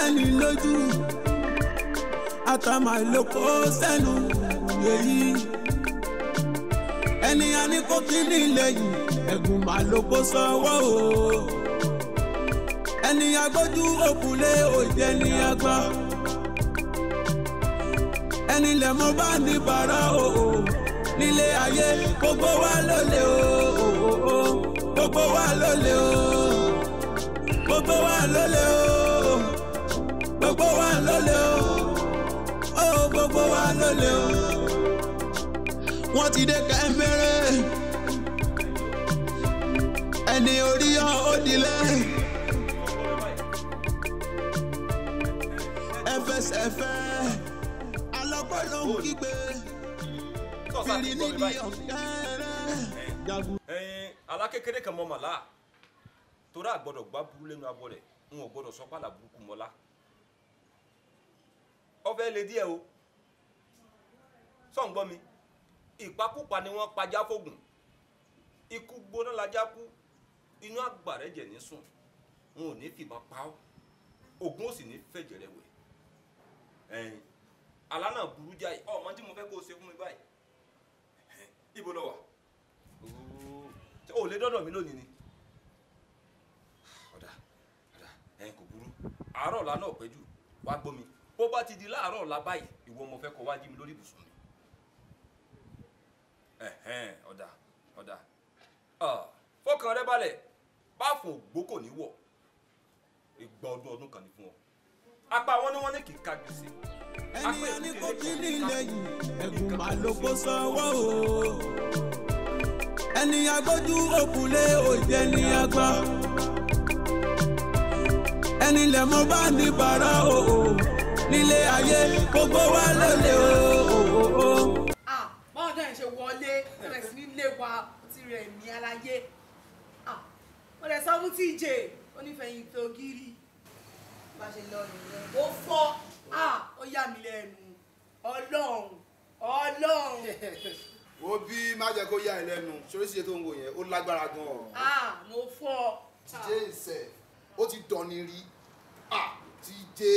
dání lójú àtàmà ìlòkó sẹ́nu èyí ẹni a ní kó kí ní lẹ́yìn ẹ̀gùn máa ló kó sọ́wọ́ o ẹni agbójú òkúlé òjẹ́ ní agbá ẹni lẹ̀ mọ́ bá ní bàrà o nílé ayé gbogbo wa lólè o gbogbo wa lólè o gbogbo wa lólè o gbogbo wa lólè o ó gbogbo wa lólè o wọ́n ti dé kẹ́mẹ́rẹ́ ẹni orí yọ ó dilẹ̀ ẹfẹsẹ̀fẹ́ alọ́pọ̀ ló ń kígbe fìrí nídìí ọ̀kẹ́rẹ́ jagun. ẹyin alákékeré kan mọ màlá torí àgbọ́dọ̀ gbá burú lẹ́nu abọ rẹ̀ n ò gbọ́dọ̀ sọ pàlà burúkú mọlá ọfẹ lè díẹ̀ o sọ̀n gbọ́ mi ìpakúpa ni wọ́n pajá fógùn ikú gbóná lajá kú inú àgbàrẹ́ jẹ̀ ní sùn n ò ní fìbọn pa ọ́ ògùn ó sì ní fẹ̀jẹ̀ rẹ̀ wẹ̀ ẹyin àlá náà burú jáì ọmọ tí mo fẹ́ kó o ṣe fún mi báyìí ibo lọ wà o lè dọ́dọ̀ mi lónìí ni ọ̀dà ọ̀dà ẹ̀yin kò burú àárọ̀ ọ̀la náà pẹ́ jù wá gbọ́ mi bó bá ti di láàárọ̀ ọ̀la báyìí ìwọ mo fẹ́ kó wá jí mi lórí ibùsùn mi ẹ̀hẹ́n ọ̀dà ọ̀dà fọkàn rẹ balẹ̀ bá fún ògbó kò ní wọ̀ ìgbà ọdún ọdún kan ní fún ọ apá wọn ni wọn ní kì í ka gbèsè ẹni a ní kó kí ní lẹ́yìn ẹ̀gùn máa ló kó sọ́wọ́ o ẹni agbójú òkúlé òjẹ́ ní agbá ẹni lẹ̀ mọ́ bá ní bàrà o nílé ayé gbogbo wa lólè o. Ah, báwọn náà ṣe wọlé bẹ̀rẹ̀ sí ní ilé wa ti rẹ̀ mí aláyé Ah, mo lè sọ fún TJ onífẹ̀yìntì ògiri bá ṣe lọ nìyẹn ó fọ́ Ah, ó yà mí lẹ́nu ọlọ́run ọlọ́run wo bí má jẹ́ kó yá ẹ lẹ́nu sóríṣiríṣi tó ń wò yẹn ó lágbára gan-an Ah, mo fọ́ tíjé ìṣẹ̀ ó ti dọ̀ni rí ah tíjé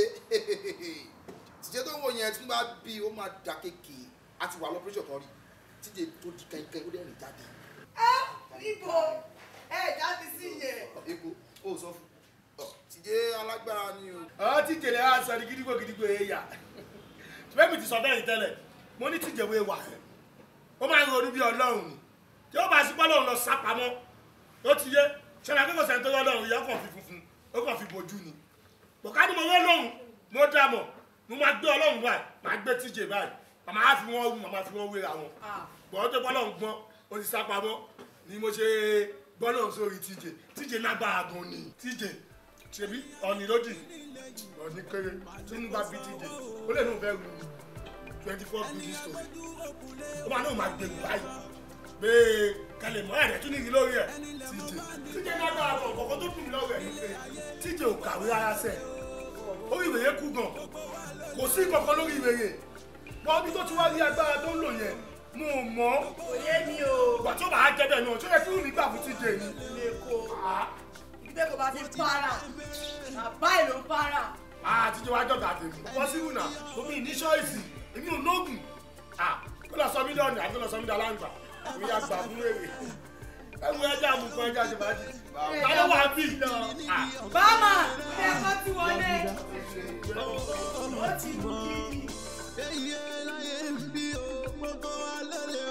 tíjé tó ń wò yẹn tí wọ́n bá bí ó máa dà kéèké a ti wà lọ́pẹ́rẹ́sọ̀ kan rí tíjé tó di kẹ́kẹ́ ó dẹ́rìn jáde. Ah, níbo ẹ jáde sí yẹn èkó ó sọ fún ọ tíjé alágbára ni o. ọ tí jèlè á sọ ní gidigbo gidigbo èèyà ṣùgbọ́n mi ti sọ bẹ́ẹ̀ ní tẹ́lẹ̀ mo ní tìjẹ̀wé wà ó máa ń ronú bí ọlọ́run ni tí ó bá sí pọ́lọ́run lọ sápamọ́ ó ti yé ṣẹlẹ̀ akẹ́kọ̀ọ́ sẹ́ni tó lọ́lọ́run ìyá kan fi funfun ó kàn fi bojú ni bọ̀ká ni mo wọ́ lọ́run mo dá mọ̀ mo máa gbé ọlọ́run báyìí máa gbé tíjẹ̀ báyìí màmá á fi wọ́n wù màmá fi wọ́n wéra wọn Ah. bọ̀ọ́ tó pọ́lọ́run gbọ́n ó ti sápamọ́ ni mo ṣe gbọ́lọ́run sórí tíjẹ̀ tíjẹ̀ lágbára gan ni tíjẹ̀ ṣebí ọ̀nì lódì ọ̀nì kéré tí ń bá bí tíjẹ̀ ó lè ní òun fẹ́ ru twenty four building story ó máa ní òun máa gbèrú báyìí pé kẹlẹ̀ mọ́ ẹ̀rẹ́ tún ní ìrí lórí ẹ̀ tíjẹ̀ tíjẹ̀ lágbára gan kọ̀ọ̀kan tó dùn mí lọ́wọ́ ẹ̀ ni pé tíjẹ̀ ò kàwé rárá sẹ̀ ó rí ìwé yẹn kú gan kò sí kankan lórí ìwé yẹn wọ́n bí tó ti wá rí agbára tó ń lò yẹn mo mọ̀ kò yé mi o ìgbà tó bá á jẹ́ bẹ́ẹ̀ náà ṣó yẹ kí wùmí gbà fún tíjẹ̀ ni. ilé kó ibi tẹ́ kò bá ti para bàbá ẹ̀ ló para àtijọ́ wa jọ̀gà tèmi pọ́sibú náà omi ní ṣọ́ọ̀ṣì èmi ò nóògùn kó lọ sọ mílíọ̀nù àti kó lọ sọ mílíọ̀nù aláǹgbà mi yà gbà fún èrè ẹmu ẹja àmukọ ẹja ṣèbájì táwọn wà bí bàmà ilé ẹ̀kọ́ ti wọlé ó ti mú kí. èyí láyé ń bí o gbogbo wa lólè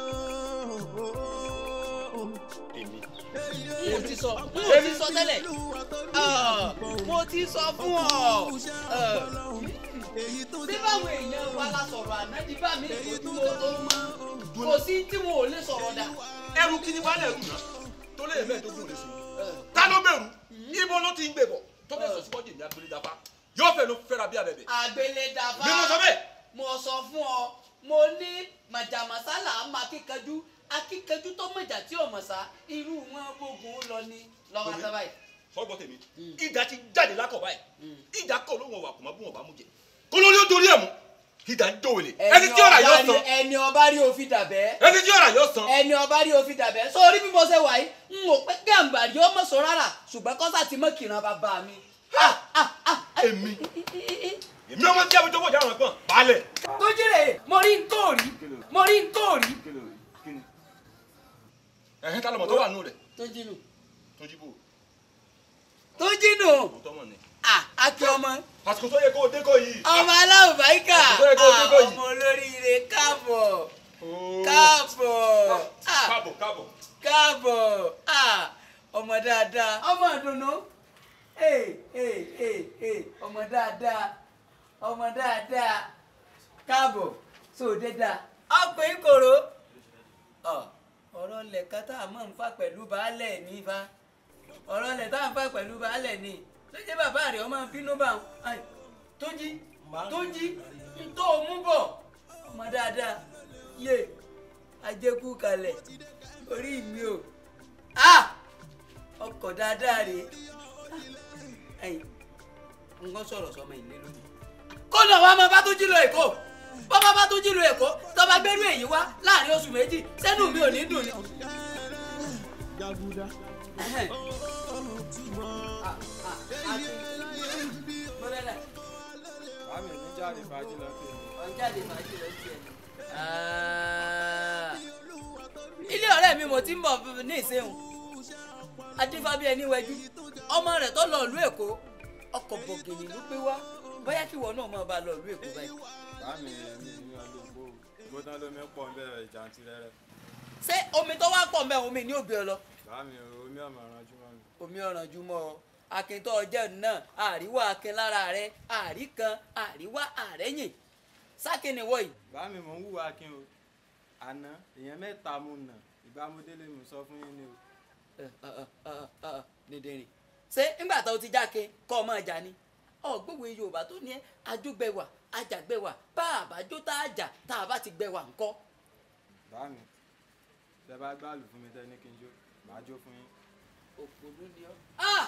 o. mo ti sọ mo ti sọ tẹ́lẹ̀ Ah, mo ti sọ fún ọ Ah, bí báwo èèyàn wa la sọ̀rọ̀ ànádi bá mi kò tí mo tó mọ́ kò sí tí mo ò lè sọ̀rọ̀ dà. ẹrù kí ni wàá lẹrù náà tó lè mẹ́ẹ̀ẹ́dógún lè sùn ta ló bẹ̀rù ibo ló ti ń gbé bọ̀ tó bẹ̀ sọ síwájú èmi agbélé dáfá yóò fẹ́ ló fẹ́ra bí abẹ́bẹ́ àgbélé dàbá bí mo sọ bẹ́ẹ̀ mo sọ fún ọ mo ní màjàmásálà máa kíkanjú akíkanjú tó mọ̀jà tí ò mọ̀ sá irú wọn gbógun lọ ní lọ́wọ́ àtàbà yìí. sọgbọ́n tèmi ìdá ti jáde lákọ̀ báyìí ìdá kọ̀ ló wọn wà kò má bú wọn bá mú jẹ kó lórí ó dorí ẹ̀ mú ìdá ń dòwèlè ẹni tí ọ̀rà yóò san ẹni ọba rí òfin dàbẹ́ ẹni tí ọ̀rà yóò san ẹni ọba rí òfin dàbẹ́ sórí bí mo ṣe wà yìí n ò pẹ́ gàǹbàrí ó mọ̀ sọ rárá ṣùgbọ́n kọ́sà ti mọ̀ kìran bàbá mi. Ah, ah, ah, èmi èmi ọmọ tí a fi jókòó jáwọn ẹ̀gbọ́n balẹ̀. tó jẹ́rẹ̀ mo rí n tó rí mo rí n tó rí. ẹ̀hìn tá lọmọ tó wà nù rẹ̀ tó jínú tó jí bò tó jínú kò tọ́mọ̀ ni. àkè ọmọ àsìkò tó yẹ kó o dé kó yìí. ọmọ aláwọ̀ báyìíkà Àkókò yẹ kó o dé kó yìí. ọmọ olóríire káàbọ̀ káàbọ̀ ah, káàbọ̀ káàbọ̀. káàbọ̀ ah, ọmọ dáadáa ọmọ ìdùnnú ee ee ee ee ọmọ dáadáa ọmọ dáadáa káàbọ̀ sóde dáa ọkùnrin kòró ọ ọ̀rọ̀ lẹ̀ka tá a mọ̀ ń fà pẹ̀lú baálẹ̀ ní fa ọ̀rọ̀ lẹ̀ tá a ń fà pẹ̀lú baálẹ̀ ní lóye bàbá rẹ̀ ọmọ bínú bá wọn tó jí tó jí ń tó o mú bọ̀ ọmọ dáadáa yé ajẹ́kù kalẹ̀ orí mi o ah ọkọ̀ dáadáa rèé ẹ̀yìn nǹkan sọ̀rọ̀ sọmọ ìlé lónìí. kó lọ wá máa bá tó jí lọ èkó bọ́bá bá tó jí lọ èkó tọ́ba gbẹ́rú èyí wá láàrin oṣù méjì sẹ́nu mi ò ní dùn ni. Ẹhẹ́n. Ah, ah, àti- Mọ́lẹ́lẹ̀, Àmì ní jáde fàájì lọ pé ọ̀njáde fàájì lọ sí ẹ̀. Ah. ilé ọ̀rẹ́ mi mo ti ń bọ̀ ní ìsẹ́hùn adífábí ẹni wẹjú ọmọ rẹ̀ tó lọ ìlú èkó ọkọ̀ bọ̀gìnì ló gbé wá bóyá kí ìwọ náà máa bá a lọ ìlú èkó báyìí. Àmì mi ní ọlọ́gbó gbóná lómi pọ̀ ń bẹ̀rẹ̀ jàǹtìrẹrẹ. ṣé omi tó wá pọ̀ mẹ́ omi ní òbí ọ lọ Àmì omi ọ̀mọ̀ ọ̀rànjú mọ́ mi. omi ọ̀ràn jùmọ̀ ọ akíntọ́ ọjọ́ náà àríwá akin lára rẹ àrí kan àríwá àrẹ́yìn sákìnì wọ̀nyí. Bámi mò ń wùwà kí n o. Àná èèyàn mẹ́ta mo nà ìbámudélé mi sọ fún yín ni o. dìndìnrín ṣé ńgbà tó ti jáke kọ́ ọmọ ìjà ni ọgbọ́wé yorùbá tó ní ẹ ajógbẹ̀wà ajàgbẹ̀wà bá àbájó tá a jà tá a bá ti gbẹ̀wà ńkọ́. Bámi tẹ bá gbàlù fún mi tẹ ní kí n jó màá jó fún yín. òpònú ni ọ. Ah!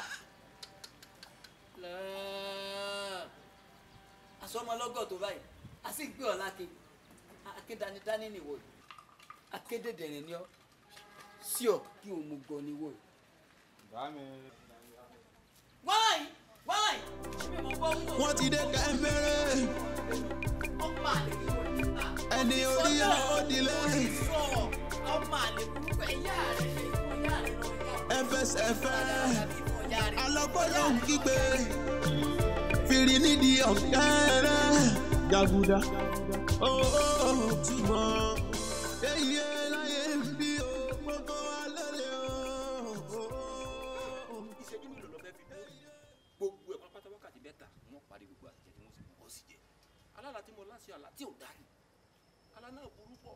Lẹ́ẹ̀. àsọmọlọ́gọ̀ tó báyìí a sì gbé ọ lákin akédanidání nìwọ yìí akédèdèrè ni ọ sí ọ kí o mú gbọ níwọ yìí. Bámi wáyé wáyé ṣé mo gbọ́ wúlò. wọ́n ti dé kẹ́mẹ́rẹ́ ọmọ àlè kí wọ́n ti ta. ẹni orí yà ó dilé sọ ọmọ àlè burúkú ẹ̀yà rẹ̀ ṣe ìfọ̀yà rẹ̀ lọ yá. ẹfẹsẹ̀fẹ́ ìfọ̀yà rẹ̀. alọ́gbọ́dọ̀ ń kígbe fìrí nídìí ọ̀kẹ́rẹ́ jàgùdà ó túmọ̀ èyí láyé ń bí o gbogbo wa lọ́lẹ̀ o. ìṣẹ́jú mélòó lọ fẹ́ fi dúró gbogbo ẹ̀ pápátá wákàtí mẹ́ta wọ́n parí gbogbo àtijọ́ tí wọ́n sì kọ́ sí jẹ́ alála tí mo láṣẹ àlá tí ò dá ní àlá náà burú pọ̀.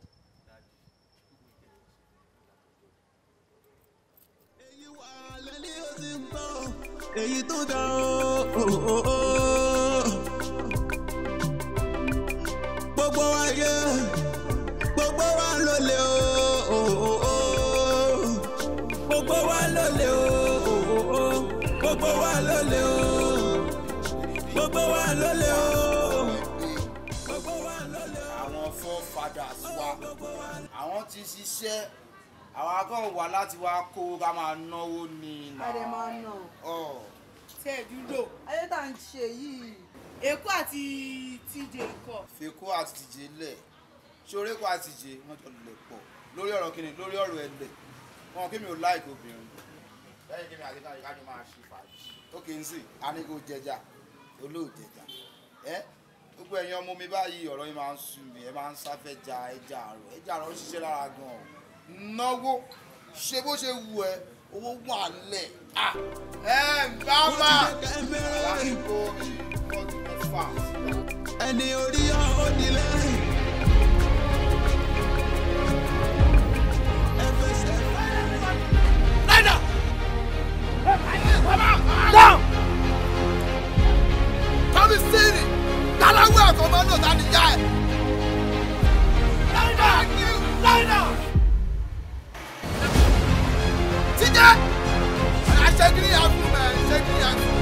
èyí wà lẹ́ni ó ti ń bọ̀ èyí tó dá o. gbogbo wa yẹ gbogbo wa lólè o. gbogbo wa lólè o gbogbo wa lólè o gbogbo wa lólè o gbogbo wa lólè o. àwọn forefathers wa àwọn ti ṣiṣẹ́ àwọn akọ́ wà láti wá kó ká máa náwó ní ìlà. àdè máa nà ọ̀ tí ẹ dúró ayé tá à ń ṣe yìí èkó àti tíjẹ nǹkan fèkó àti tìjé lẹ̀ ṣoré kó àti tìjé wọ́n jọ lè pọ̀ lórí ọ̀rọ̀ kíni lórí ọ̀rọ̀ ẹlẹ̀ wọn kí mi ò láìkó obìnrin lẹ́yìn kí mi àti káyọ̀ káyọ̀ máa ṣe fàájì ó kì í sìn á ní kó jẹjà olóòjẹjà ẹ gbogbo ẹ̀yin ọmọ mi báyìí ọ̀rọ̀ yìí máa ń sú mi ẹ máa ń sáfẹ́ ja ẹja àrọ̀ ẹja àrọ̀ ń ṣiṣẹ́ lára gan-an náwó ṣe bó ṣe wù ẹ owó wà lẹ̀ à ẹ bá má lásìkò mi fọ́ọ̀tù mẹ́fà ẹni orí yà ó dilé. Tọ́bí sírì táláwé ẹ̀kọ́ máa ń lò tani yá ẹ̀. Tíjẹ́ àṣegírí yà fún mẹ́ ṣegírí yà fún.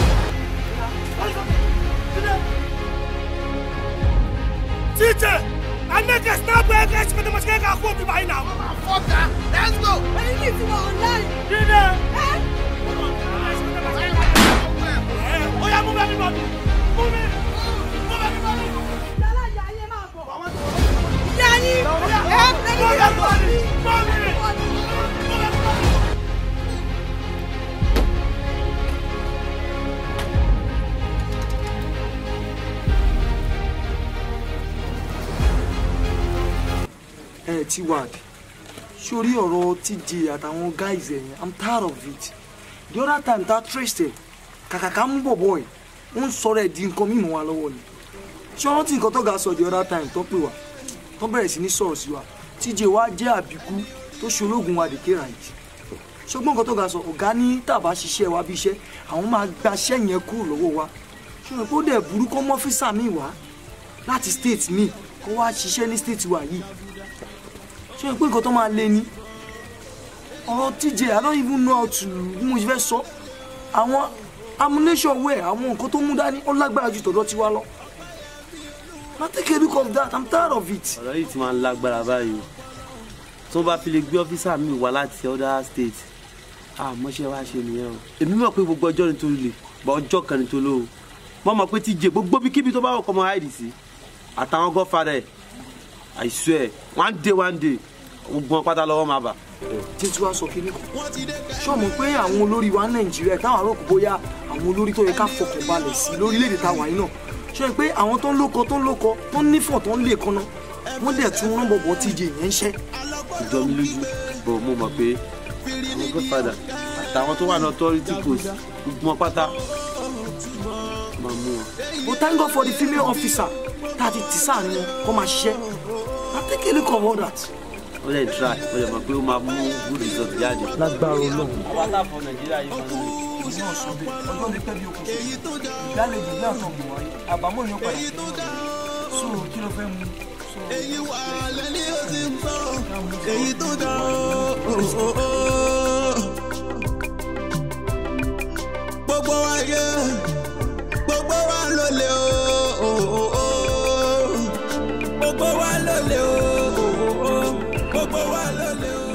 Teacher, I make a snap back and she can must get a quote by now. Fọ́kà let's go. ẹyin ní ìtumọ̀ online Dinner. ẹ́ Oh yá mú bẹ́ẹ̀ mi bọ̀ mi mú mi mú bẹ́ẹ̀ mi bọ̀ mi. yanni ẹ mú bẹ́ẹ̀ mi bọ̀ mi bọ̀ mi mú bẹ́ẹ̀ mi bọ̀ mi. ẹ ti wà sórí ọ̀rọ̀ TJ àtàwọn guys ẹ̀ yẹn i'm tired of it the other time ta trace ẹ̀ kàkà ká mú bọ̀bọ̀ ẹ̀ wọ́n sọ̀rọ̀ ẹ̀ di nǹkan mímọ́ wa lọ́wọ́ ni ṣé wọ́n ti nǹkan tó ga sọ the other time tó pè wá tó bẹ̀rẹ̀ sí ní sọ̀rọ̀ sí wa TJ wa jẹ́ àbíkú tó ṣe ológun wa dèké ra yìí ṣùgbọ́n nǹkan tó ga sọ ọ̀gá ní tàbá ṣiṣẹ́ wa bí iṣẹ́ àwọn máa gbaṣẹ́ yẹn kúrò lọ́wọ́ wa ṣùgbọ́n kó dẹ̀ burú kọ́ mọ́físà mi wá láti state mi kó wá ṣiṣẹ́ ní state wa yìí ṣé pé nǹkan tó máa lé ní ọ̀rọ̀ TJ I don't even know how to bí mo ṣe fẹ́ sọ àwọn ammunition wear àwọn nǹkan tó mú dání ó lágbára ju tọ̀dọ̀ tiwa lọ na take a look of that I'm tired of it. ọ̀rọ̀ yìí ti máa ń lágbára báyìí o tó bá fi lè gbé ọ́fíìsà mi wá láti other state àmọ́ṣẹ́ wa ṣe nìyẹn o èmi mọ̀ pé gbogbo ọjọ́ ni tó lè bọ́ ọjọ́ kan ni tó lò ó mo mọ̀ pé TJ gbogbo bí kíbi tó bá wọ̀ kọ́ mọ́ hide sí àtàwọn godfather ẹ̀ I swear one day one day gbogbo wọn pátá lọ́wọ́ máa bà. títí wàá sọ kínní kan ṣọ́ọ̀mù pé àwọn olórí wa nàìjíríà táwọn àròkù bóyá àwọn olórí tó yẹ ká fọkàn balẹ̀ sí lórílẹ̀‐èdè táwa yìí náà ṣọ́ọ̀mù pé àwọn tó ń lóko tó ń lóko tó ń nífọ̀ tó ń lè kanna wọ́n dẹ̀ tún rán bọ̀bọ̀ TJ yẹn ń ṣẹ́. ìjọ mi lójú bọ̀ mo mọ̀ pé àwọn godfather àtàwọn tó wà ní authority post gbogbo wọn pátá máa mú wọn. but thank God for the female officer tá a ti tì sáà ni wọn kó máa ṣiṣẹ́ na take a look of all that. ó lè try ó lè mọ̀ pé ó máa mú good result jáde. lágbára Ọlọ́run. àwọn aláfọ nàìjíríà yìí kan náà. èmi náà sọ bẹ́ẹ̀ ọjọ́ lè pẹ́ bí okùn sùn ìdálejò ní àtọ̀ mọ̀ wáyé àbámọ̀ yóò padà kí ló so kí ló fẹ́ mu. èyí wà lẹ́ni ó ti ń bọ̀ èyí tó dá o. gbogbo wa yẹ gbogbo wa ló lè o. gbogbo wa ló lè o gbogbo wa ló lè o.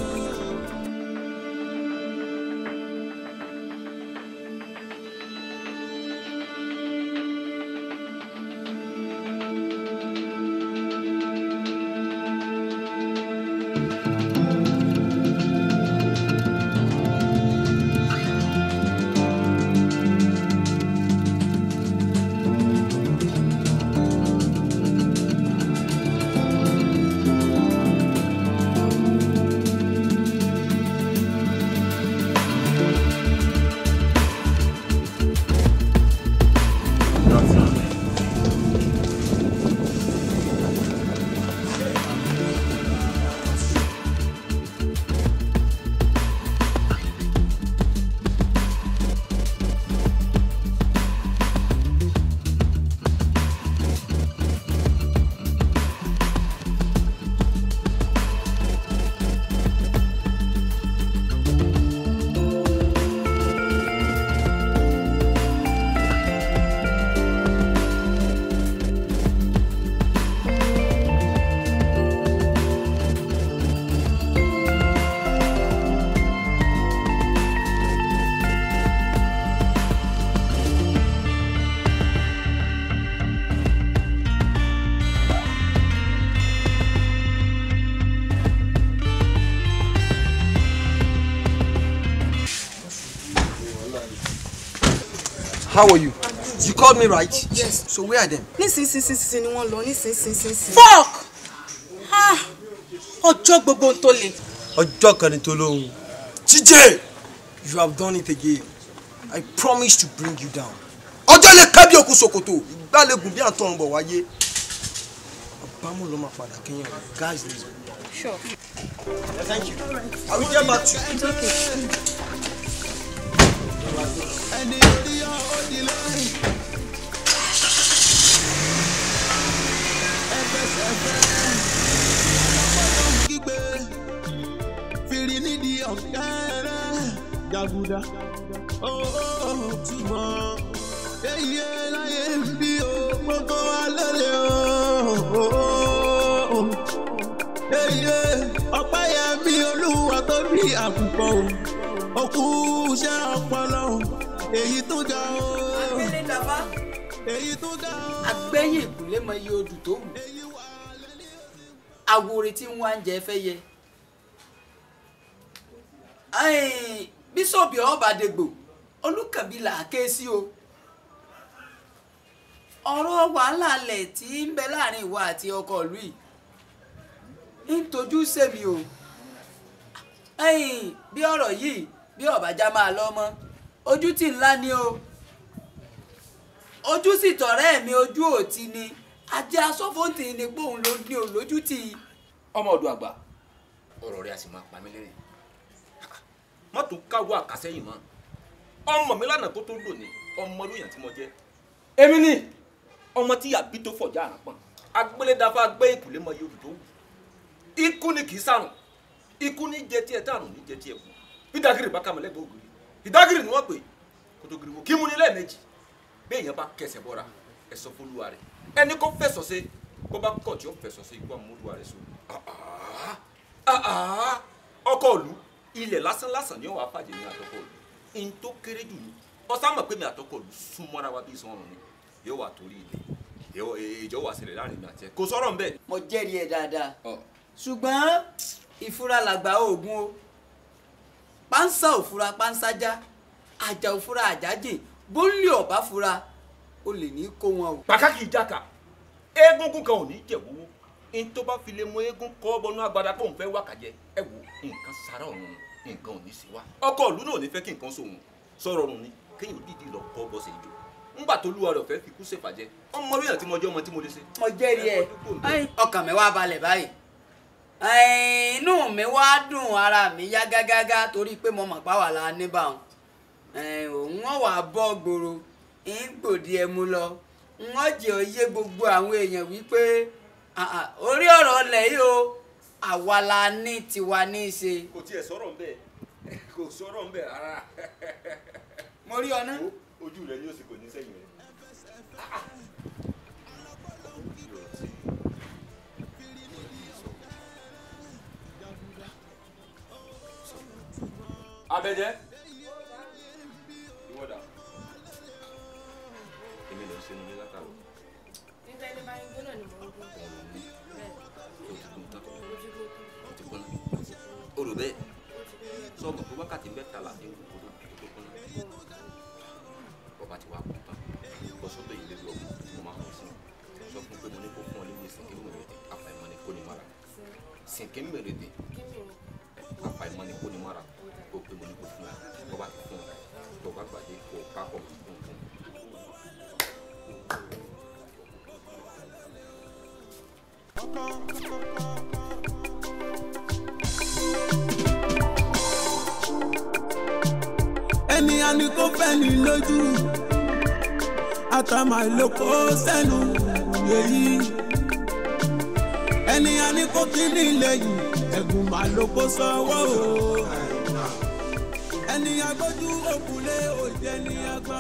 How are you? You called me right? Yes. So where are them? nísinsìnyí ni wọ́n lọ nísinsìnyí. fuck Ah, ọjọ́ gbogbo ń tó le. Ọjọ́ kan ni tó lóhùn. TJ! You have done it again. I promise to bring you down. Ọjọ́ lè ká bí òkú ṣòkòtò. Ìgbàlégùn bí àtọ̀ ń bọ̀ wáyé. Àbámọ̀ ló máa padà kéèyàn. Guys, let's go. Sure. Thank you. I will get back to you. It's okay. ẹni orí yọ ó di lẹ́yìn. ẹfẹsẹ̀fẹ́ ọmọdé kígbe fìrí nídìí ọ̀kẹ́rẹ́ jàgùdà ó túmọ̀ èyí láyé ń bí o gbogbo wa lóde o. èyí ọ̀pẹ́ yẹn bí olúwa tó bí àkùkọ o òkú iṣẹ́ ọpọlọ èyí tó ga o. dáfá agbẹ́yìn ìkúlé mọ iye odù tó wù awore tí ń wá ń jẹ fẹ́ yẹ Ẹ̀n, bíṣọ̀bù ọ̀bàdègbò olùkànbí là á ké sí o ọ̀rọ̀ wàhálà alẹ̀ tí ń bẹ láàrin ìwọ àti ọkọ ìlú yìí ń tojú sèmi o ẹ̀yìn bí ọ̀rọ̀ yìí bí ọ̀bàjá máa lọ mọ́ ojú tì ńlá ni o ojú sì tọ̀rẹ́ mi ojú òtí ni ajé asọ́fóńtì ni pé òun ló ní olójú tì í. ọmọ ọdún àgbà ọ̀rọ̀ rẹ̀ a sì máa pa mí lẹ́rìn má tún káwọ́ àkàsẹ́yìn mọ́ ọmọ mi lánàá kó tó lò ní ọmọ lóyàn tí mo jẹ́ èmi ni ọmọ tí àbí tó fọjá àràpọ̀n agbélédàfà gbé ìkùlé mọ yorùbá tó wù ikú ni kì í sàrùn ikú ní jẹ tiẹ̀ tààrùn ní jẹ tiẹ̀ kù bí dagiri bá kàmọ́ lẹ́gbẹ̀ẹ́ ògiri ìdágìrì ni wọ́n pè kó tó giri wo kí mu ní lẹ́ẹ̀mejì bí èèyàn bá kẹsẹ̀ bọ́ra ẹ sọ fólúwa rẹ̀ ẹni kó fẹ̀sọ̀ sí kó bá kọ̀ tí ó fẹ̀sọ̀ sí ikú àmúlùwà rẹ̀ so ọkọ òlu ilẹ̀ lásán lásán ni ó wàá fàjẹ́ ní àtọkọ òlu n tó kéré jù ní ọsán mọ̀ pé mi àtọkọ òlu súnmọ́ra wa bí sọ́run ni yóò wà torí ilẹ̀ ìjọ wà sílẹ̀ láàrin mi àti ẹ kò sọ̀rọ̀ nbẹ. mo jẹ́rìí ẹ̀ dáadáa ṣùgbọ́n ìfura làgbà oògùn o pánsá òfura pánsájá àjà òfura àjájì bólú ọ̀bá fura o lè ní kó wọn o. pàkàkì ìjàkà eégún kan ò ní jẹ̀wọ́ n tó bá fi lè mú eégún kọ́ bọnú agbada pé òun fẹ́ wá kàjẹ́ ẹ wò nǹkan sára ọ̀run nǹkan ò ní sí wa. ọkọ ìlú náà ò ní fẹ́ kí nǹkan sòun sọ̀rọ̀ ọ̀run ni kéèyàn dìdí lọ kọ́ bọ́sẹ̀ ìjọ ńgbà tó lúwa rẹ̀ fẹ́ fi kú ṣèfàjẹ́ ọmọ lóyún àti mọjọ́ ọmọ tí mo lè ṣe. mo jẹ́rìí ẹ̀ ọkàn mi wá balẹ̀ báyìí inú mi wá dùn ara mi yá gágágá torí pé mo mọ̀ páwà la níbàwọn òun wọn wà bọ́ gbòòrò ń gbòdì ẹmu lọ wọn jẹ́ òye gbogbo àwọn èèyàn wípé orí ọ̀rọ̀ ọlẹ̀ yìí o àwa la ní tiwa ní í ṣe. kò tiẹ̀ sọ̀rọ̀ ń bẹ̀ kò sọ̀rọ̀ ń bẹ̀ rárá. mo rí ọ náà. ojú rẹ ni ó sì kò ní sẹ́yìn rẹ. abẹ́jẹ́ ìwọ́dà èmi lè ṣe nílé látàrọ. nígbà ẹni bá ń gbóná ni mò ń gbó bẹ́ẹ̀ o ti gun tán o ti gbóná o rò bẹ́ẹ̀ sọ́ọ̀bù tó wákàtí mẹ́ta là ní ìwúkọ́ tó tó gbóná ọba ti wá kú tán lọ sọ́dọ̀ yìí lórí ọkùnrin tí mo máa ń sìn sọ fún pé mo ní kó fún ọ lórí sìnkí mèrèdè àfàìmọ̀ ni kò ní mara sìnkí mèrèdè àfàìmọ̀ ni kò ní mara kó pé mo ní kó fún ọ bọ́ba ti fún ọ tó bá gbàdé kó o ká pọ̀ fún fún. ẹni a ní kó fẹ́ ní lójú àtàmà ìlòkó sẹ́nu èyí ẹni a ní kó kí ní lẹ́yìn ẹ̀gùn mà ló kó sọ́wọ́ o ẹni agbójú òkúlé òjẹ́ ní agbá.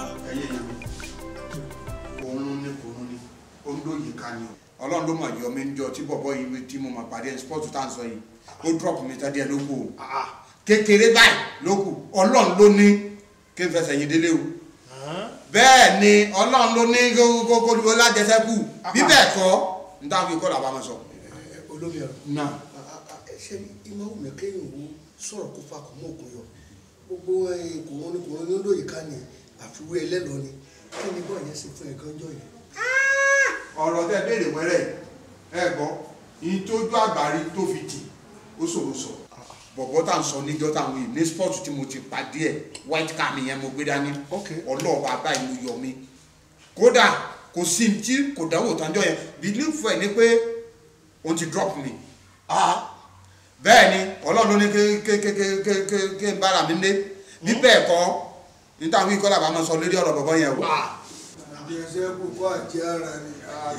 òun ní kòun ní ońdó yìí ká ni o ọlọ́run ló mọ̀ yọ mí ń jọ tí bọ̀bọ̀ yìí tí mo mọ̀ pàdé sport tá à ń sọ yìí ó drop mi tán díẹ̀ ló kù o kékeré báyìí ló kù ọlọ́run ló ní kí n fẹsẹ̀ yín délé o bẹ́ẹ̀ ni ọlọ́run ló ní kókó lájẹsẹ́kù bí bẹ́ẹ̀ kọ́ n táwọn fi kọ́ làbá máa sọ. olómi ọ̀rọ̀ náà ṣe ìmọ̀ òun mi kéèyàn wo sọ̀rọ̀ kó fa kò mọ́ òkun yọ gbogbo kòrón ní kòrón ní olóyè ká ní àfiwé ẹlẹ́lọ ni kí ni bọ́ọ̀ yẹn ṣe fún ẹ̀gán jọ yẹn. ọ̀rọ̀ tẹ́ béèrè wẹ́rẹ́ ẹ gbọ́ yín tójú àgbárí tó fi tì ó ṣòro sọ bọ̀bọ̀ tá à ń sọ níjọ́ táwọn yìí ní sport tí mo ti pàdé ẹ̀ white car mi yẹn mo gbé dání ọlọ́ọ̀bá báyìí ló yọ mí kódà kò sí tí kò dánwò tánjọ́ yẹn believe ẹ̀ ni pé òun ti drop mi bẹ́ẹ̀ ni ọlọ́run ló ní ké n bára mi lé bí bẹ́ẹ̀ kọ́ ní táwọn ikọ́ làbá máa sọ lórí ọ̀rọ̀ bọ̀bọ̀ yẹn o. ìdíyẹsẹ́ kò kọ́ àti ara ni.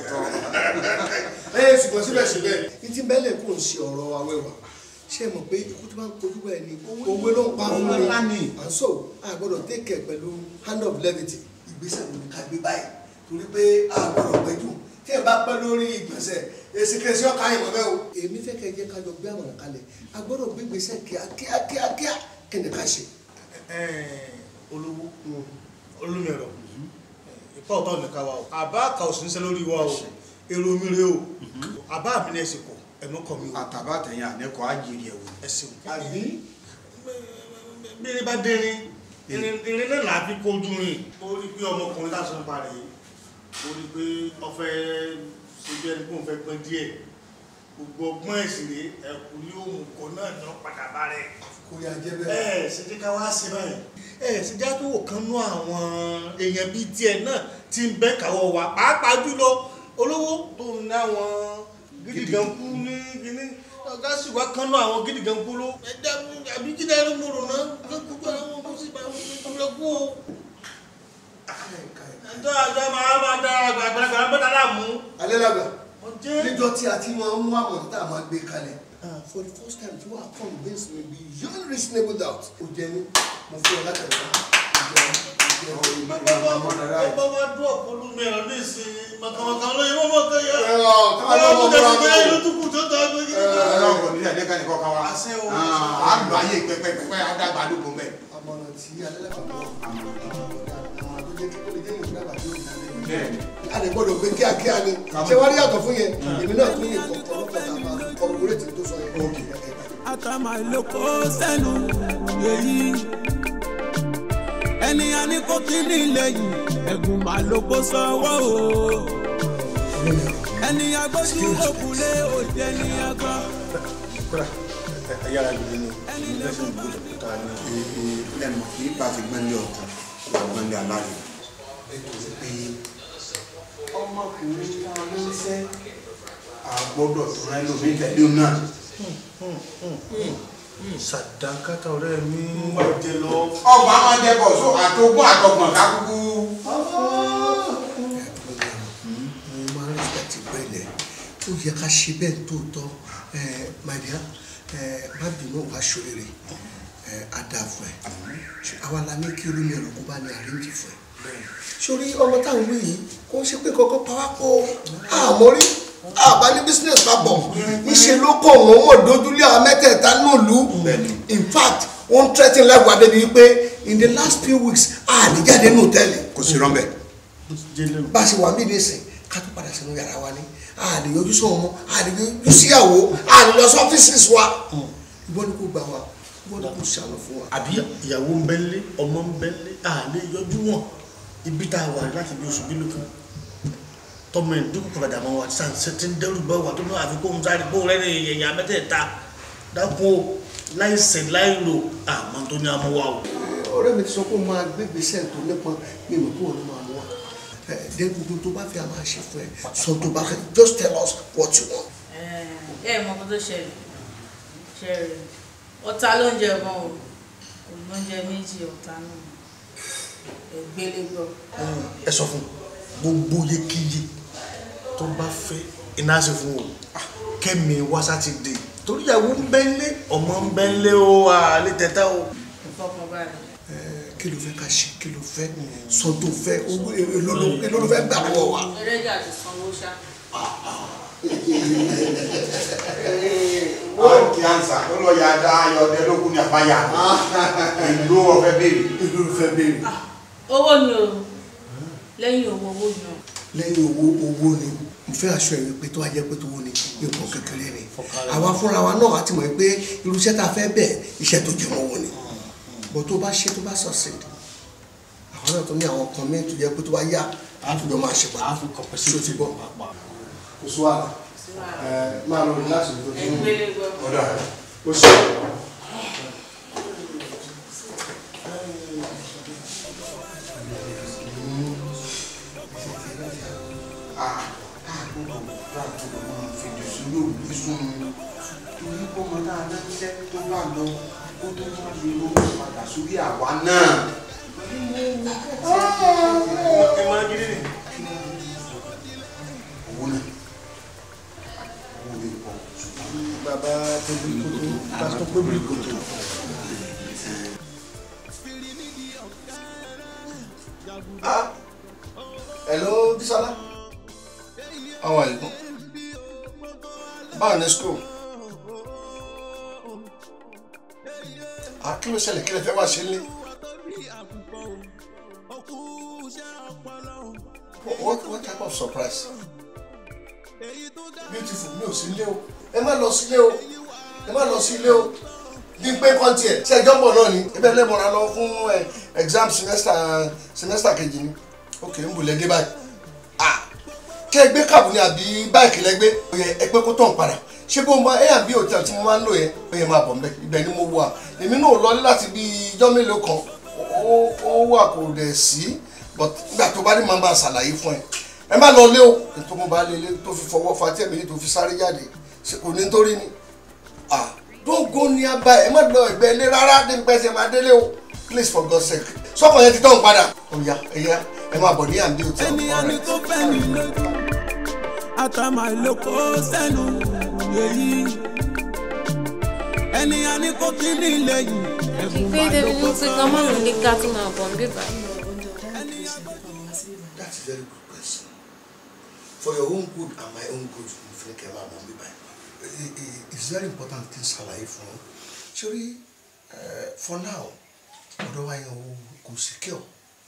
ẹ ṣùgbọ́n síbẹ̀síbẹ̀ ní tí bẹ́lẹ̀ kò ń ṣe ọ̀rọ̀ awẹ́wà ṣé mọ̀ pé ikú tó bá ń kojú bẹ́ẹ̀ ni owó ló ń pa fún mi and so a gbọ́dọ̀ take care pẹ̀lú hand of levity ìgbésẹ̀ ló ní ká gbé báyìí torí pé a gbọ́dọ̀ pẹ́jù tí ẹ bá pẹ́ lórí ìgbésẹ̀ èsì kẹsì ọkà yìí mọ̀ bẹ́ẹ̀ o. èmi fẹ́ kẹ́ jẹ́ ká jọ gbé àmọ̀ràn kalẹ̀ a gbọ́dọ̀ gbé ìgbésẹ̀ kíákíá kíákíá kí ni ká ṣe. olówó olómi ọ̀rọ̀ tọ́ọ̀tọ́ ní ká wa o àbá àkà ò sí níṣẹ́ lórí wa o èrò mi rèé o àbá mi ní ẹsẹ̀ kọ ẹ̀mọ́ kọ mi o. àtàbà tẹ̀yìn ànẹ́kọ̀ àjèrè ẹ̀wò. ẹ ṣeun. àbí bí irin bá dérin irin irin náà là á fi kojú rìn. ó rí i pé ọmọkùnrin láti ń parẹ́ ó rí i pé ọfẹ́ ṣe bí ẹni pé òun fẹ́ pẹ́ díẹ̀ gbogbo ọgbọ́n ẹ̀sìn rèé ẹ̀kú ní òun kò náà ní wọ́n padà bá rẹ̀. kò yà jẹ́ ẹ bẹ́ẹ̀. ẹ ṣe jẹ́ ká wá sí báyìí ẹ ṣe jẹ́ tó wò kán nú àwọn èèyàn bíi tiẹ̀ náà ti ń bẹ́ káwọ́ wa pàápàá jùlọ olówó tó ń ní àwọn gidigan kú ní kíní ọ̀gá sì wá kán nú àwọn gidigan kú ló ẹ̀dá àbí jíde ẹni mo rò náà gbogbo àwọn ọmọ sì bá wọn lọ kú o. ẹjọ́ àjọ máa máa dá àgbàlagbà bẹ́ẹ̀ dára mú. alẹ́ làgbà ọjẹ́ níjọ́ tí a ti máa ń mú àmọ̀tí tá a máa gbé kalẹ̀. for the first time you are convinced me beyond reasonable doubt. o jẹ ní mo fún ọ látàrí náà. bàbá wa dún ọ̀pọ̀lọpọ̀ mi ọ̀ ní ìsìn màkàmàkà lóye mọ́mọ́ kẹ́yà. káwọn náà mọ̀ ọ̀pọ̀lọpọ̀ mọ́ra mi tó. ló tún kù tó tọ́ ẹgbẹ́ gidi. ọlọ́run ní ẹ̀dẹ́ka nìkan kan wa Àṣẹ o. á lọ ayé pẹpẹpẹ àdàgbà àdúgbò mẹ. àmọ̀nà tí alẹ́lẹ́kọ̀ọ́ mọ̀ àwọn tó jẹ́ kí ó lè jẹ́ ìwé dàgbà tí ó ní alẹ́ yìí. bẹ́ẹ̀ni a lè gbọ́dọ̀ gbé kíákíá ni ṣé wàá rí yàtọ̀ fún yẹn èmi náà tún yẹ kọ̀ọ̀kan lọ́pọ̀ tá a máa kọ̀ọ̀kúrẹ́tì tó sọ yẹn. àtàmà ìlòkó sẹ́nu yèyí ẹni a ní kó kí ní lẹ́yìn ẹ̀gùn mà ló kó sọ́wọ́ o ẹni agbójú òkúlé òjẹ́ ní agbá. kódà ẹ yára gbé ní ìgbésẹ̀ ìgbésẹ̀ tó ta ní. lẹ́nu kì í bá ti gbẹ́ndé ọ̀tún kò bá gbẹ́ndé aláàyè. ọmọkùnrin tá a ló ń fẹ́ àgbọ́dọ̀ tó rẹ́ lómi tẹ̀lé náà. sàdákàtà ọ̀rẹ́ mi. wà á jẹ lọ. ọgbà máa jẹ bọ̀ só àtogún àtọgbọ̀n kákúkú. mo máa ń respect ìpẹ́lẹ̀ ó yẹ ká ṣe bẹ́ẹ̀ tó tọ́ my dear má bínú wá ṣòrèrè adáfẹ́ àwa la ní kí olómi ẹ̀rọ kó bá ní àríǹjì fún ẹ sórí ọmọ táwọn wí yìí kó ń ṣe pé kọ́kọ́ pawápọ̀ àmọ́rí àbá ní business papọ̀ níṣẹ́ ló kọ̀ wọ́n mọ̀ dójúlé àwọn mẹ́tẹ̀ẹ̀ta náà lù in fact wọ́n threaten lẹ́gbàá débi wípé in the last few weeks àlèjáde ní hòtẹ́ẹ̀lì kò sí rọ́ńbẹ́. bá a ṣe wà mí nísìn ká tó padà sínú yàrá wa ní a lè yọjú sọ ọmọ a lè yọjú síyàwó a lè lọ sí ọ́fíìsì wa ìwọ ni kò gbà wá ìwọ ni kò ṣàlọ fún wa. àbí ìyàwó ń bẹ́lé ọmọ ń bẹ́lé àlè yọjú wọn ibi tá a wà láti bí oṣù bílò kan tọmọ ẹ̀ dúkù padà mọ́ wa sàn ṣe ti ń dẹ́rù bá wa tó ní àfikún sáré kó rẹ́ ní èèyàn mẹ́tẹ̀ẹ̀ta dákun o láì sẹ̀ láì lò àmọ́ tó ní amú wa o. ọ̀rẹ́ mi ti sọ pé ó máa gbé gbèsè tó nípọn mi mọ̀ kó o ní máa mú wa dé gbogbo tó bá fi a máa ṣe fún ẹ sọ tó bá fẹ́ just tell us what you want. ẹ ẹ mọ kó tó ṣẹlẹ̀ ṣẹlẹ̀ ọ̀tá ló ń jẹ gan o kò ló ń jẹ méjì ọ̀tá náà ẹgbẹ́lé gbọ́. ẹ sọ fún gbogbo yékéyé tó bá fẹ́ iná ṣe fún o kẹ́mi wá sátidé torí ìyàwó ń bẹ́lé ọmọ ń bẹ́lé o àlè tẹ́tẹ́ o. ìfọkànbalẹ̀. kí ló fẹ́ ká ṣe kí ló fẹ́ sọ tó fẹ́ owó èlò ló èlò ló fẹ́ gbà lọ́wọ́ wa. ẹlẹ́jà ti sanwó ṣá. wọ́n kí ansa tó lọ ya dá ayọ̀dẹ lókun ní àbáyà ìlú ọ̀fẹ́ béèrè. ìlú ọ̀fẹ́ béèrè. owó ni o lẹ́yìn owó owó ni o. lẹ́yìn owó owó ni mo fẹ́ aṣọ ẹ̀yìn pé tó wá jẹ́ pé tó wó ni nǹkan kékeré ni àwa fúnra wa náà àti mọ̀ pé irúṣẹ́ tá a fẹ́ bẹ̀ iṣẹ́ tó jẹ́ mọ́wọ́ ni bọ́ tó bá ṣe tó bá succeed àwọn náà tó ní àwọn kan mí tó jẹ́ pé tó bá yá àtúndọ̀ máa ṣe pa ṣó ti bọ̀ kò sọ àlà máa lọ rí láti ìlú tó ń ẹgbẹ́lé gbọ́. ọ̀dà ó ṣe. torí bọ́mọ náà lẹ́sẹ̀ tó bá lọ kó tó má lè lọ padà sórí àwa náà. ẹ máa gidi ni. owó náà owó lè pọ̀ ṣùgbọ́n bàbá tẹ́bí kótó pásítọ̀ pébìlì kótó. Ah, hello Bisola. How are you? Báwo ni school? Ah, kí ló ṣẹlẹ̀ kí lè fẹ́ wá ṣe lé? what what type of surprise beautiful mi ò sí ilé o ẹ má lọ sílé o ẹ má lọ sí ilé o bí pé kọ́ńtì ẹ̀ ṣe ẹjọ́ bọ̀ náà ni ibẹ̀ lè mọ̀ra lọ fún ẹ exam semester semester kejì ni ok ń bù lẹ́dẹ́ báyìí ah kí ẹ gbé kàbù ni àbí báìkì lẹ́gbẹ́ ó yẹ ẹ pé kó tàn padà ṣé bó ma ẹ àbí hòtẹ́ẹ̀lì tí mo máa ń lò yẹn ó yẹ máa bọ̀ mbẹ́ ibẹ̀ ni mo wà èmi náà lọ láti bí ijọ́ mélòó kan ó ó wà kò dẹ̀ sí but nígbà tó bá ní màá máa ṣàlàyé fún ẹ ẹ má lọ lé o ètò mo bá lé lé tó fi fọwọ́ fa tí ẹ̀mí tó fi sáré jáde ṣe kò ní nítorí ni ah don't go nearby ẹ má lọ ẹgbẹ́ ilé rárá débi pẹ́ sẹ́ máa délé o please for God's sake sọ́kàn yẹn ti tán padà ọ̀ya ẹ̀yà ẹ máa bọ̀ ní àǹdí òtí ẹni àní tó fẹ́ mi lójú àtàmà ìlòkó sẹ́nu yèyí ẹni àní kò kí ní lẹ́yìn ẹ̀bùn pé máa débi lóko ní pé ká má lò ní ká tún máa bọ̀ ń bíbá. that's a very good question for your own good and my own good mo fi ní kẹ́ ẹ máa mọ̀ mí báyìí it's very important kí n ṣàlàyé fún un sórí for now ọ̀dọ̀ wa yẹn o kò secure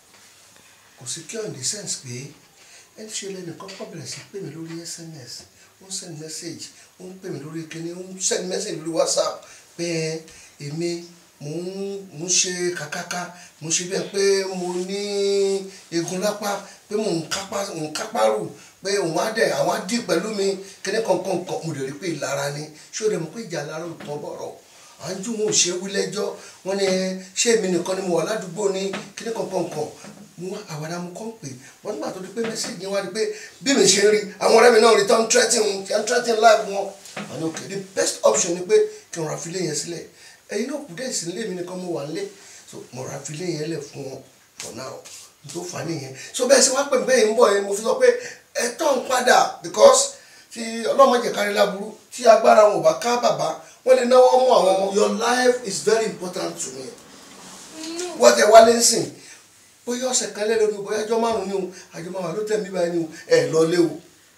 kò secure in the sense pé ẹni ṣe lẹ́nìkan kọ́ bẹ̀rẹ̀ sí pè mí lórí sms ó ń send message ó ń pè mí lórí kíní ó ń send message lórí whatsapp pé èmi mo ń mo ń ṣe kàkàkà mo ń ṣe bẹ́ẹ̀ pé mo ní egun lápá pé mo ń kápá mo ń kápá rù pé òun á dẹ̀ àwọn á dì pẹ̀lú mi kíní kankan kan mo lè rí pé ìlara ni ṣé o dẹ̀ mọ̀ pé ìjà lára ò tán bọ̀rọ̀ à ń jù wọn ò ṣe wí lẹ́jọ́ wọn ni ṣé èmi nìkan ni mo wà ládùúgbò ní kíní kankan kan mo wá àwàdà mo kọ́ ń pè wọ́n nígbà tó di pé mẹ́sẹ̀gì yẹn wá di pé bí mi ṣe ń rí àwọn ọ̀rẹ́ mi náà rí tán threatening tán threatening life wọn àná okay the best option ni pé kí n ra filé yẹn sílẹ̀ ẹ̀yin náà kù dé sí ilé mi nìkan mo wà nílé so mo ra filé yẹn lẹ̀ fún wọn for now n tó fà á nìyẹn so bẹ́ẹ̀ sì wá pè mí bẹ́ẹ̀ ń bọ̀ yẹn mo fi sọ pé ẹ tán ń padà because tí ọlọ́mọdé kárí láburú tí agbára wọn ò bá ká bàbá wọ́n lè náwó mú àwọn ọmọ your life is very important to me wọ́n tẹ wálé ń sìn bóyá ọ̀sẹ̀ kan lẹ́nu ni bóyá ọjọ́ márùn-ún ni o àjọ máa wà ló tẹ̀ mí báyìí ni o ẹ̀ lọlé o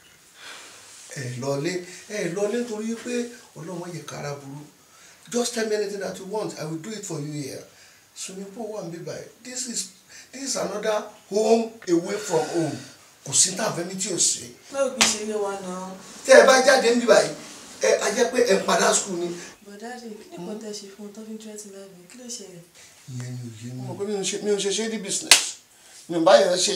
ẹ̀ lọlé ẹ̀ lọlé nítorí pé ọlọ́wọ́n yẹ kára burú just tell me anything that you want I will do it for you here swimming pool wà níbí báyìí this is this is another home away from home kò sí tá a fẹ́ mi tí o ṣe. báwo kì í ṣe ilé wa náà. tẹ́ ẹ bá jáde níbí báyìí ẹ a jẹ́ pé ẹ ń padà school ni. bọ̀dáàdì kí ni kò tẹ̀ ṣe fún un tó fi ń tẹ́tí láàbẹ̀ kí ló ṣẹlẹ̀. ìyẹn ni òye mi. mo mọ̀ pé mi ò ṣe mi ò ṣe shady business mi ò bá yẹn ṣe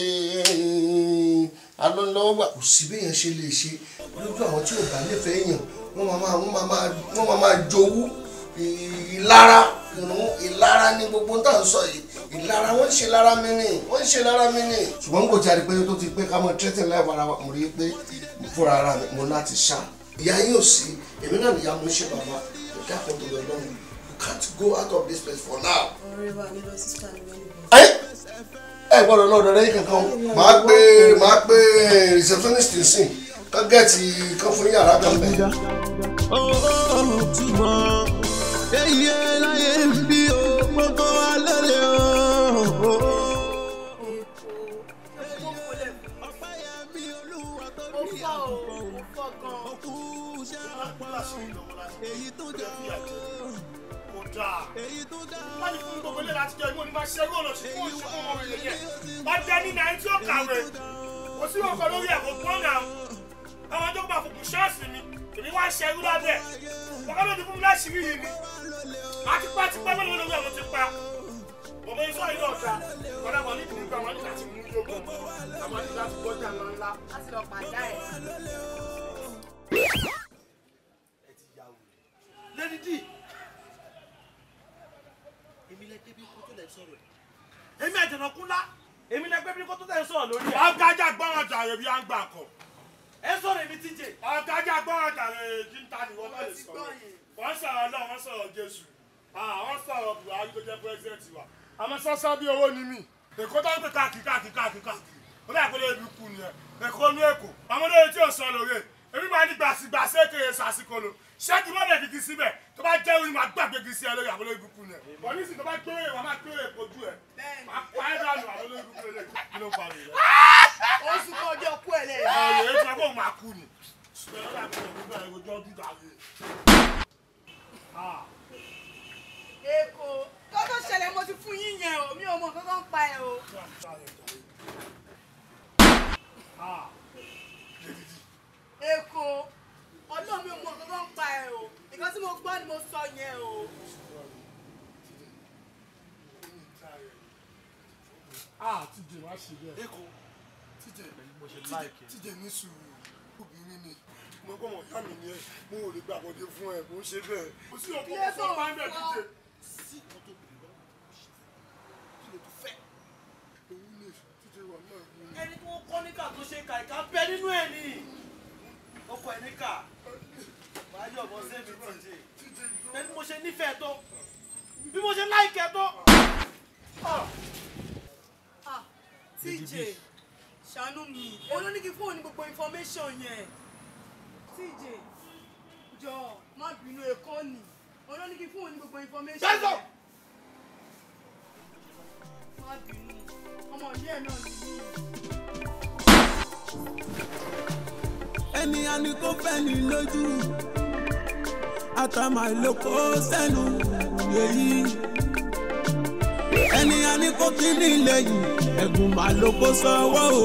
alọ́lọ́wọ́ kò sí bí yẹn ṣe lè ṣe lójú àwọn tí ò bá nífẹ̀ẹ́ yàn wọ́n máa máa wọ́n máa máa wọ́n máa máa jowú ìlara ìlara ní gbogbo tá à ń sọ yìí ìlara wọ́n ń ṣe lára mi ní wọ́n ń ṣe lára mi ní. ṣùgbọ́n kò jáde pé tó ti pé ká mọ tírẹ́tì láì fara wa mo rí i pé fúnra ara mi mo láti ṣá ìyá yín ò sí èmi náà nìyá mo ń ṣe bàbá ìdá kan tó lọ lọ́rùn you can't go out of this place for now. ọ̀rẹ́ wa nílò sísá mi lẹ́nu. ẹ ẹ gbọ́dọ̀ lọ́dọ̀ rẹ kankan o máa gbé máa gbé receptionist sìn kán gẹ̀ẹ́tì kán fún yàrá kan bẹ́ẹ̀. túmọ̀ èyí láyé ń bí o gbogbo wa lọ́lẹ̀ o. èyí tó jẹ́ fìyà jẹ kò dáa èyí tó dáa wọ́n ní fún gbogbo ilé láti jẹ́ ìmọ̀ nípa ṣẹ́rú ọ̀nà sí fún òṣùwọ̀n ọmọ rẹ̀ yẹn wọ́n jẹ́ ní náà tí ó kàwé kò sí ọkọ̀ lórí ẹ̀ kò gbọ́n náà àwọn tó gbà fòkùn ṣọ́ọ̀ṣì mi èmi wá ṣẹ́rú lábẹ́ ọkọ̀ ló ti fún mi láṣìírí yìí ni àti pa ti pa mélòó lórí àwọn ti pa ọmọ iṣọ́ yìí náà ta kọ́dà wọn ní ìdílé àwọn nígbà tí mú yókù àwọn nígbà tí gbọ́jà ńlá láti lọ pàdá ẹ̀. lady d èmi lẹ débi kó tó lẹ sọ̀rọ̀ ẹ èmi àjànàkú ńlá èmi lẹ gbé bí kó tó lẹ sọ̀rọ̀ lórí ẹ. ọgájà gbọ́ràn jàre bí à ń gbà kọ. ẹ sọ̀rọ̀ èmi tíjẹ. ọgájà gbọ́ràn jàre kí n ta ni wọ́n bá lè sọ̀rọ̀ wọ́n sọ̀rọ̀ náà wọ́n sọ̀rọ̀ jésù wọ́n sọ̀rọ̀ buhari tó jẹ́ pírẹ́sidẹ̀ntì wa. àmọ́ sọ́sọ́ bí owó ni mí èkó tó ń pè káàkiri káàkiri káàkiri káàkiri ó dà pé lóye bí kú ni ẹ èkó ní èkó àwọn olóye tí ò sọ lóore èmi máa ní gbàsígbàsí èkéye sàsìkò lò ṣẹ́ẹ̀kì mọ́bẹ̀ kìkì síbẹ̀ tó bá jẹ́ orin máa gbàgbé kìkì sí ẹ lórí àwọn olóyè ibùkún ni ẹ bọ̀ nísìnyí tó bá gbé òye wàá máa gbé òye kojú ẹ máa pa ẹ́ dànù àwọn olóyè ibùkún lè kí ló pa rẹ̀. ó sún kọ́ ọjọ́ kú ẹ̀ lẹ́yìn. ọ̀rọ̀ èyí tí wọ́n kó máa kú ni. èkó tó tó ṣẹlẹ̀ mo ti fún yín yẹn o mi ò mọ nǹkan kan pa ẹ̀ o. èkó ọlọ́run mi ò mọ nǹkan tó ń pa ẹ o nǹkan tí mo gbọ́ ni mo sọ yẹn o. ah tíjẹ wá ṣe bẹ́ẹ̀. Èkó. tíjẹ mo ṣe tíjẹ like ẹ. tíjẹ ní sùúrù obìnrin ni mo gbọ́ wọn yá mi ni ẹ mo ò lè gbà wọlé fún ẹ mo ń ṣe bẹ́ẹ̀. kò sí ọkọ kò sọ máa ń bẹ tíjẹ. sí nǹkan tó bèrè lọ́wọ́ kò ṣe fún kí ló tún fẹ́. òun ni tíjẹ wà náà ni. ẹni tó kọ́ níkà tó ṣe kà ìka bẹ nínú ẹ̀ ni ọkọ ẹ̀ níkà wàá yọ̀ bọ́ sẹ́mi tíjẹ bẹ́ẹ̀ bí mo ṣe nífẹ̀ẹ́ tó bí mo ṣe láìkẹ́ tó. Ah, TJ ṣàánú mi olóní kí fóònù ní gbogbo information yẹn TJ jọ má bínú èkó ni olóní kí fóònù ní gbogbo information Bẹ́sọ̀! yẹn má bínú ọmọ ìyá ẹ̀ náà nìyí. ẹni a ní kó fẹ́ ní lójú àtàmà ìlòkó sẹ́nu yèyí ẹni a ní kó kí ní lẹ́yìn ẹ̀gùn mà ló kó sọ́wọ́ o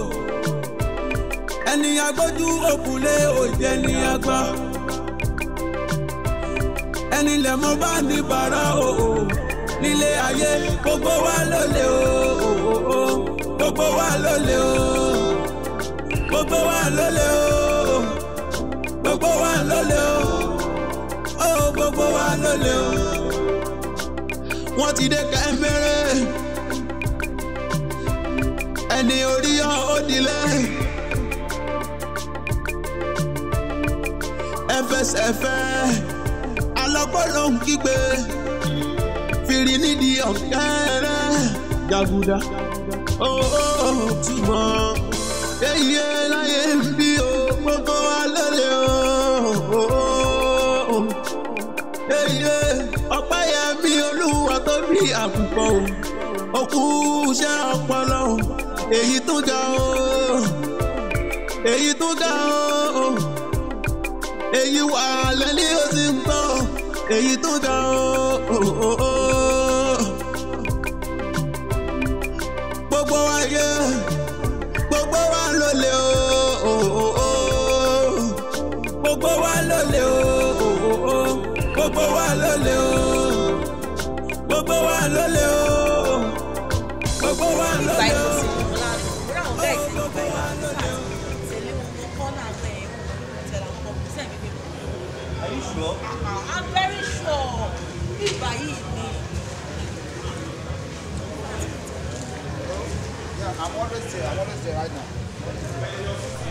ẹni agbójú òkúlé òjẹ́ ní agbá ẹni lẹ̀ mọ́ bá ní bàrà o nílé ayé gbogbo wa lólè o gbogbo wa lólè o gbogbo wa lólè o gbogbo wa lólè o ó gbogbo wa lólè o wọ́n ti dé kẹ́mẹ́rẹ́ ẹni orí yọ ó dilẹ̀ ẹfẹsẹ̀fẹ́ alọ́gbọ́dọ̀ ń kígbe fìrí nídìí ọ̀kẹ́rẹ́ jàgùdà ó ó túmọ̀ èyí láyé ń bí o gbogbo wa lólè o èyí ọpẹ́ yẹ bí olúwa tó bí àkùkọ o òkú iṣẹ́ ọpọlọ o èyí tó ga o èyí tó ga o èyí wà lẹ́ni ó sì ń gbọ́ èyí tó ga o. gbogbo wa yẹ gbogbo wa ló lè o. gbogbo wa ló lè o. gbogbo wa ló lè o. gbogbo wa ló lè o. gbogbo wa ló lè o. Are you sure? I'm very sure. Bíbá yìí ni. Yeah, I'm always there. I'm always there right now.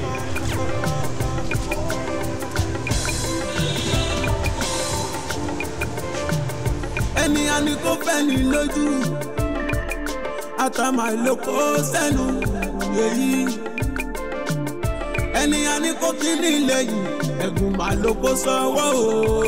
ẹni a ní kó fẹ́ ní lójú àtàmà ìlòkó sẹ́nu yèyí ẹni a ní kó kí ní lẹ́yìn ẹ̀gùn mà ló kó sọ́wọ́ o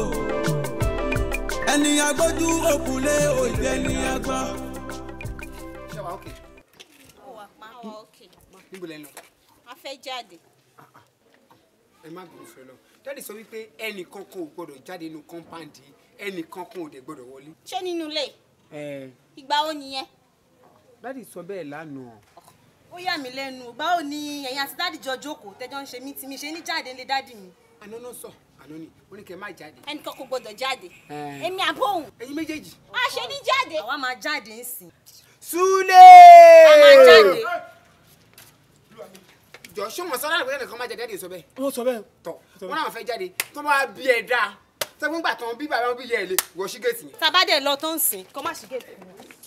ẹni agbójú òkúlé òjẹ́ ní agbá. ṣé wàá òkè ó wà pa ó wà òkè níbo lẹ ń lọ a fẹ́ jáde ẹ má gbọ́dọ̀ fẹ́ lọ dáàdì sọ wípé ẹnìkan kan ò gbọ́dọ̀ jáde nínú kọ́ńpáǹdì ẹnìkan kan ò dẹ̀ gbọ́dọ̀ wọlé. ṣé nínú ilé ẹ ìgbà ó nìyẹn dáàdì sọ bẹ́ẹ̀ lánàá Ó yà mí lẹ́nu. Báwo ni ẹ̀yin àti dáàdì jọ jókòó tẹ́jọ́ ń ṣe mí tí mi ṣe ní jáde ńlé dáàdì mi? àná náà sọ àná ni wọ́n ní kẹ́ ẹ má jáde. ẹnìkan kò gbọdọ̀ jáde Ẹ. èmi àbóhùn ẹ̀yin méjèèjì. a ṣe ní jáde. Àwa máa jáde ń sìn. Súlè. A máa jáde. jọ ṣé wọn sọ láàrin pé ẹnìkan má jáde dáàdì sọ bẹ́ẹ̀. wọ́n sọ bẹ́ẹ̀. tọ wọn náà fẹ́ jáde tó bá bí ẹ dáa sẹ́gun gbà tán bí bàbá wọn bí yẹ ẹ lé wọ sí géètì yẹn. Tàbádẹ̀ lọ tó ń sìn kó má ṣì gèètì.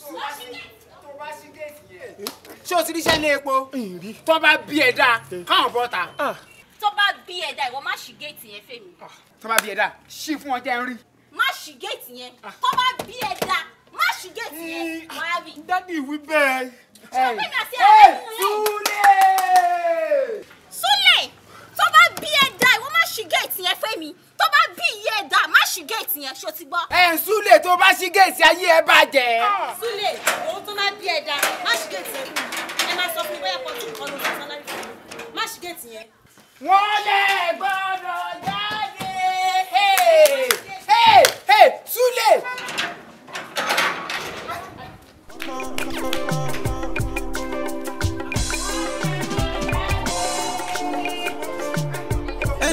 ṣé o ti ríṣẹ́ ní epo tó bá bí ẹ dáa káwọn bọ́ ta tó bá bí ẹ̀dá ìwọ má ṣí géètì yẹn fèmí tó bá bí ẹ dáa ṣí fún ọ jẹ́ ń rí. má ṣí géètì yẹn tó bá bí ẹ̀dá má ṣí géètì yẹn máa rí. dádì wí bẹ́ẹ̀. ṣé o fẹ́ mi àti ẹ̀rọ nínú ilé? Súlè tó bá bí ẹ̀dá ìwọ má ṣí géètì yẹn fèmí tó bá bí iye ẹ̀dá má ṣí géètì yẹn ṣó ti gbọ́. ẹ ń súlè tó bá ṣí géètì ayé ẹ bàjẹ́. Súlè, òun tó máa bí ẹ̀dá, má ṣì gèètì yẹn fún mi. Ẹ máa sọ fún mi bóyá pọ̀ tún kan ló sọ sálárì fún mi. Má ṣì gèètì yẹn. wọ́n lè gbọ́dọ̀ jáde. Hey, hey, hey, súlè.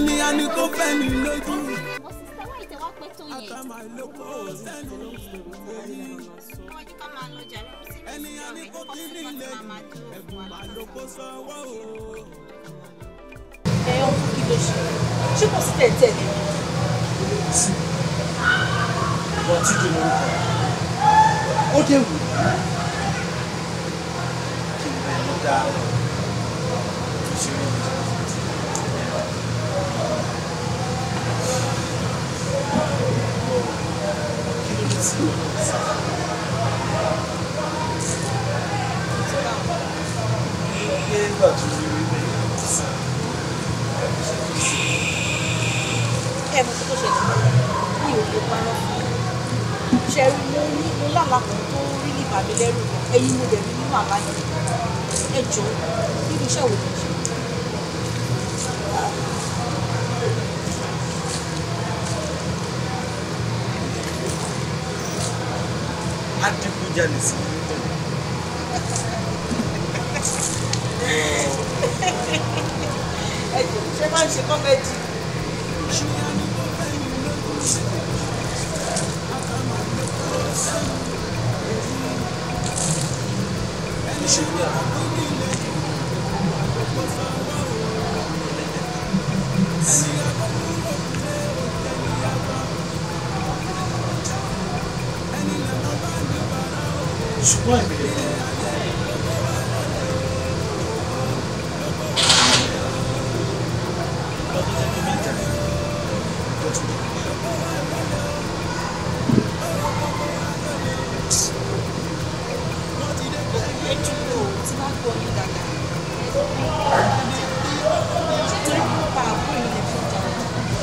ẹni a ní kó fẹ́ mi lójú. Wọ́n ìtẹ̀ wá pẹ́ tó yẹn. àkàmà ìlókò sẹ́nu. Wọ́n jí ká máa lọ jàre kó sí ẹni a ní kó kí ní ilé ẹ̀bùn màlúkò sanwó o. ẹ ọkùn kí ló ṣe ṣé kò sí tẹ̀tẹ̀ ni. sí ìwọ tí kì í lórúkọ ó dé wù kí n bẹ ló dá tó ṣe rí mi. kí ló dé sí ìwọ náà sá. Iye ìgbà tó rí rí bẹ́ẹ̀ ti sá. ẹ mọ̀ tó ṣe ní òkè parọ́ ṣe rí mo ní mo lálàá kan tó rí ní bàmí lẹ́rù ẹ̀yin mo dẹ̀ rí nínú àlá yẹn ẹ jọ nínú iṣẹ́ wo lè ṣe. adigunjalè sí ní tẹ̀lé. ẹ jọ ṣé máa ń ṣe kọ́mẹ́dì. ṣe ní àwọn ṣùgbọ́n ìbéèrè ẹ dúró tí wọ́n gbọ́ yín dáadáa. ṣé torí kí wọ́n pa àbúrò yín lè fi jà wọ́n?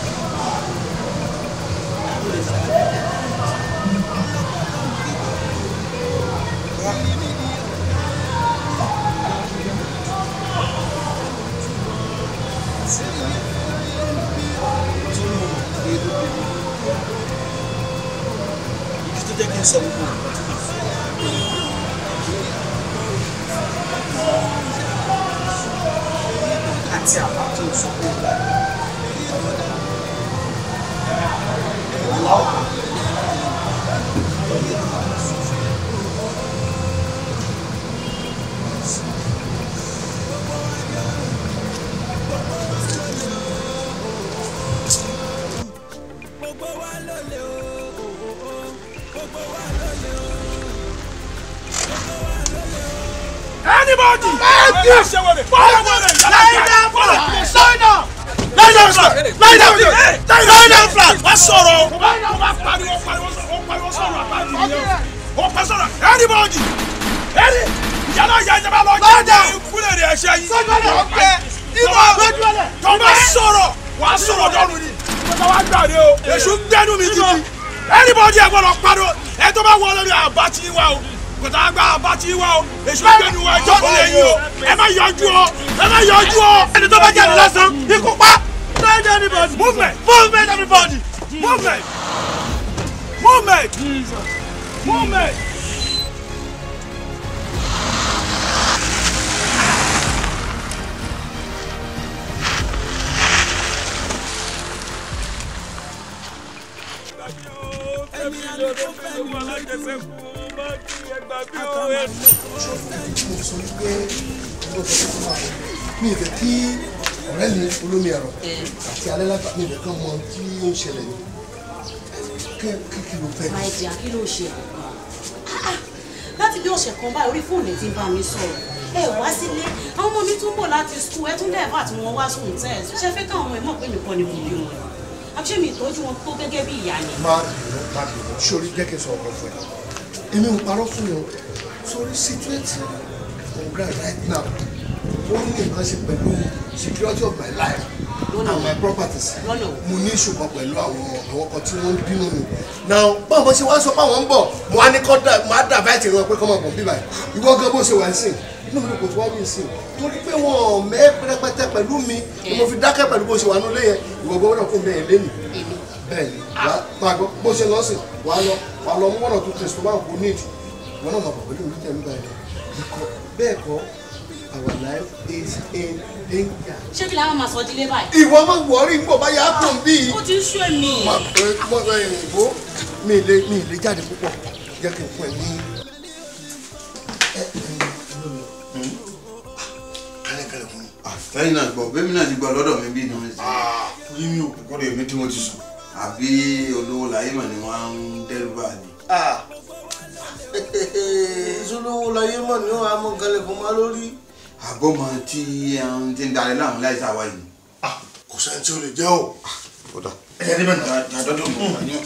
ìdí tó jẹ́ kí n sọ gbogbo nǹkan tí mo fẹ́. àti àbá tó sọ pé ó gbà láwùjọ gbogbo wa ló lè o gbogbo wa ló lè o gbogbo wa ló lè o. Anybody! Thank you. Lie down flat! Lie down! Lie down flat! Lie down flat! Lie down flat! Wá sọ̀rọ̀! Ó bá pariwo pariwo sọ̀rọ̀ ó pariwo sọ̀rọ̀ àbájú nìyẹn. Ó pẹ́ sọ̀rọ̀ anybody! Ẹni yàrá ìyá ìjọba lọ jẹ́ ìkúlẹ̀ rẹ̀ ẹ̀ṣẹ̀ yìí. Sọ́jọ́lẹ̀ ọ̀kẹ́ ìwọ tó bá sọ̀rọ̀ wá sọ̀rọ̀ dọ́nu ni. Ìjọba wa gbàdé o. Èṣù gbẹ́nu mi títí. Anybody ẹ̀ gbọ́dọ̀ pariwo ẹ̀ tó bá wọ lórí àbá tí wá o kòtà àgbà àbá tí wá o èṣù gbẹ́nu wa ẹjọ́ kò lè yí o ẹ má yọjú o ẹ má yọjú o. ẹni tó bá jáde lásán ikú pa. Stand anybody. Movement. Movement everybody. Movement. Movement. Movement. mo sọ wípé mo sọ fún wa mi ì fẹ́ kí ọ̀rẹ́ mi olómi ẹ̀rọ àti alẹ́ lágbà mi ì fẹ́ kán mọ tí ó ń ṣẹlẹ̀ ní kí kí ló fẹ́. máa jẹ́ kí ló ṣe láti bí ọ̀sẹ̀ kan báyìí orí fóònù ti ń bá mi sọ̀rọ̀ ẹ wá sílé àwọn ọmọ mi tún bọ̀ láti skul ẹ tún dẹ́ẹ̀fà tí wọ́n wá sùn tẹ́ ẹ̀ ṣe fẹ́ káwọn ọmọ ẹ mọ̀ pé nìkan ni mo bí wọn àbíṣe mi ìtọ́jú wọn tó gẹ́gẹ́ bí ìyá ni. má bínú má bínú sórí jẹ́ kí n sọ ọ̀kan fún ẹ èmi ò parọ́ fún yẹn o sórí situation on ground right now ó ní nǹkan ṣe pẹ̀lú security of my life and my properties mo ní ìṣùkọ pẹ̀lú àwọn àwọn kan tí wọ́n ń bínú mi now báwo ṣe wá sọ pé àwọn ń bọ̀ mo á ní kọ́ dà mo á dà báyìí wọn pé kọ́ máa bọ̀ bí báyìí ìwọ gan bó ṣe wà ń sìn inú mi kò tó wá ní ìsìn torí pé wọn ò mẹ́ pẹ́rẹ́pẹ́tẹ́ pẹ̀lú mi ni mo fi dákẹ́ pẹ̀lú bó ṣe wà nílé yẹn ìwọ gbọ́dọ̀ kó bẹ́ẹ̀ lé mi bẹ́ẹ̀ ni wàá máa gbọ́ bó ṣe lọ sí wàá lọ wàá lọ mú one or two things tó bá kó need ìwọ náà máa bọ̀ pẹ̀lú mi tẹ̀lé báyìí bẹ́ẹ̀ kọ́ our life is in danger. ṣé kí làwọn máa sọ dílé báyìí. ìwọ máa wọrí ń bọ̀ báyà á tàn bí. ó ti ń sú èmi. ìbò mi ì lè mi ì lè jáde púpọ̀ jẹ́ kí n fún ẹ ní. kálẹ̀kálẹ̀ fún mi. lẹ́yìn náà gbọ́ bẹ́ẹ̀ mi náà ti gbọ́ lọ́dọ̀ mi bí inú mi sí. yí mi ò kọ́dọ̀ èmi tí mo ti sùn. àbí olówó láyé mà ni wọ́n á ń dẹ́rù bá ní. ìṣolówó láyé mọ̀ ní wọn àmọ́ kálẹ̀kùn máa lórí. àbọ̀mọ tí ẹn ti ń darí láwọn láì sáwá yìí. kò sẹ́ni tí ó lè jẹ́ o. kódà. ẹ jẹ́ níbẹ̀ náà. àdọ́dọ̀ mọ̀ wá ní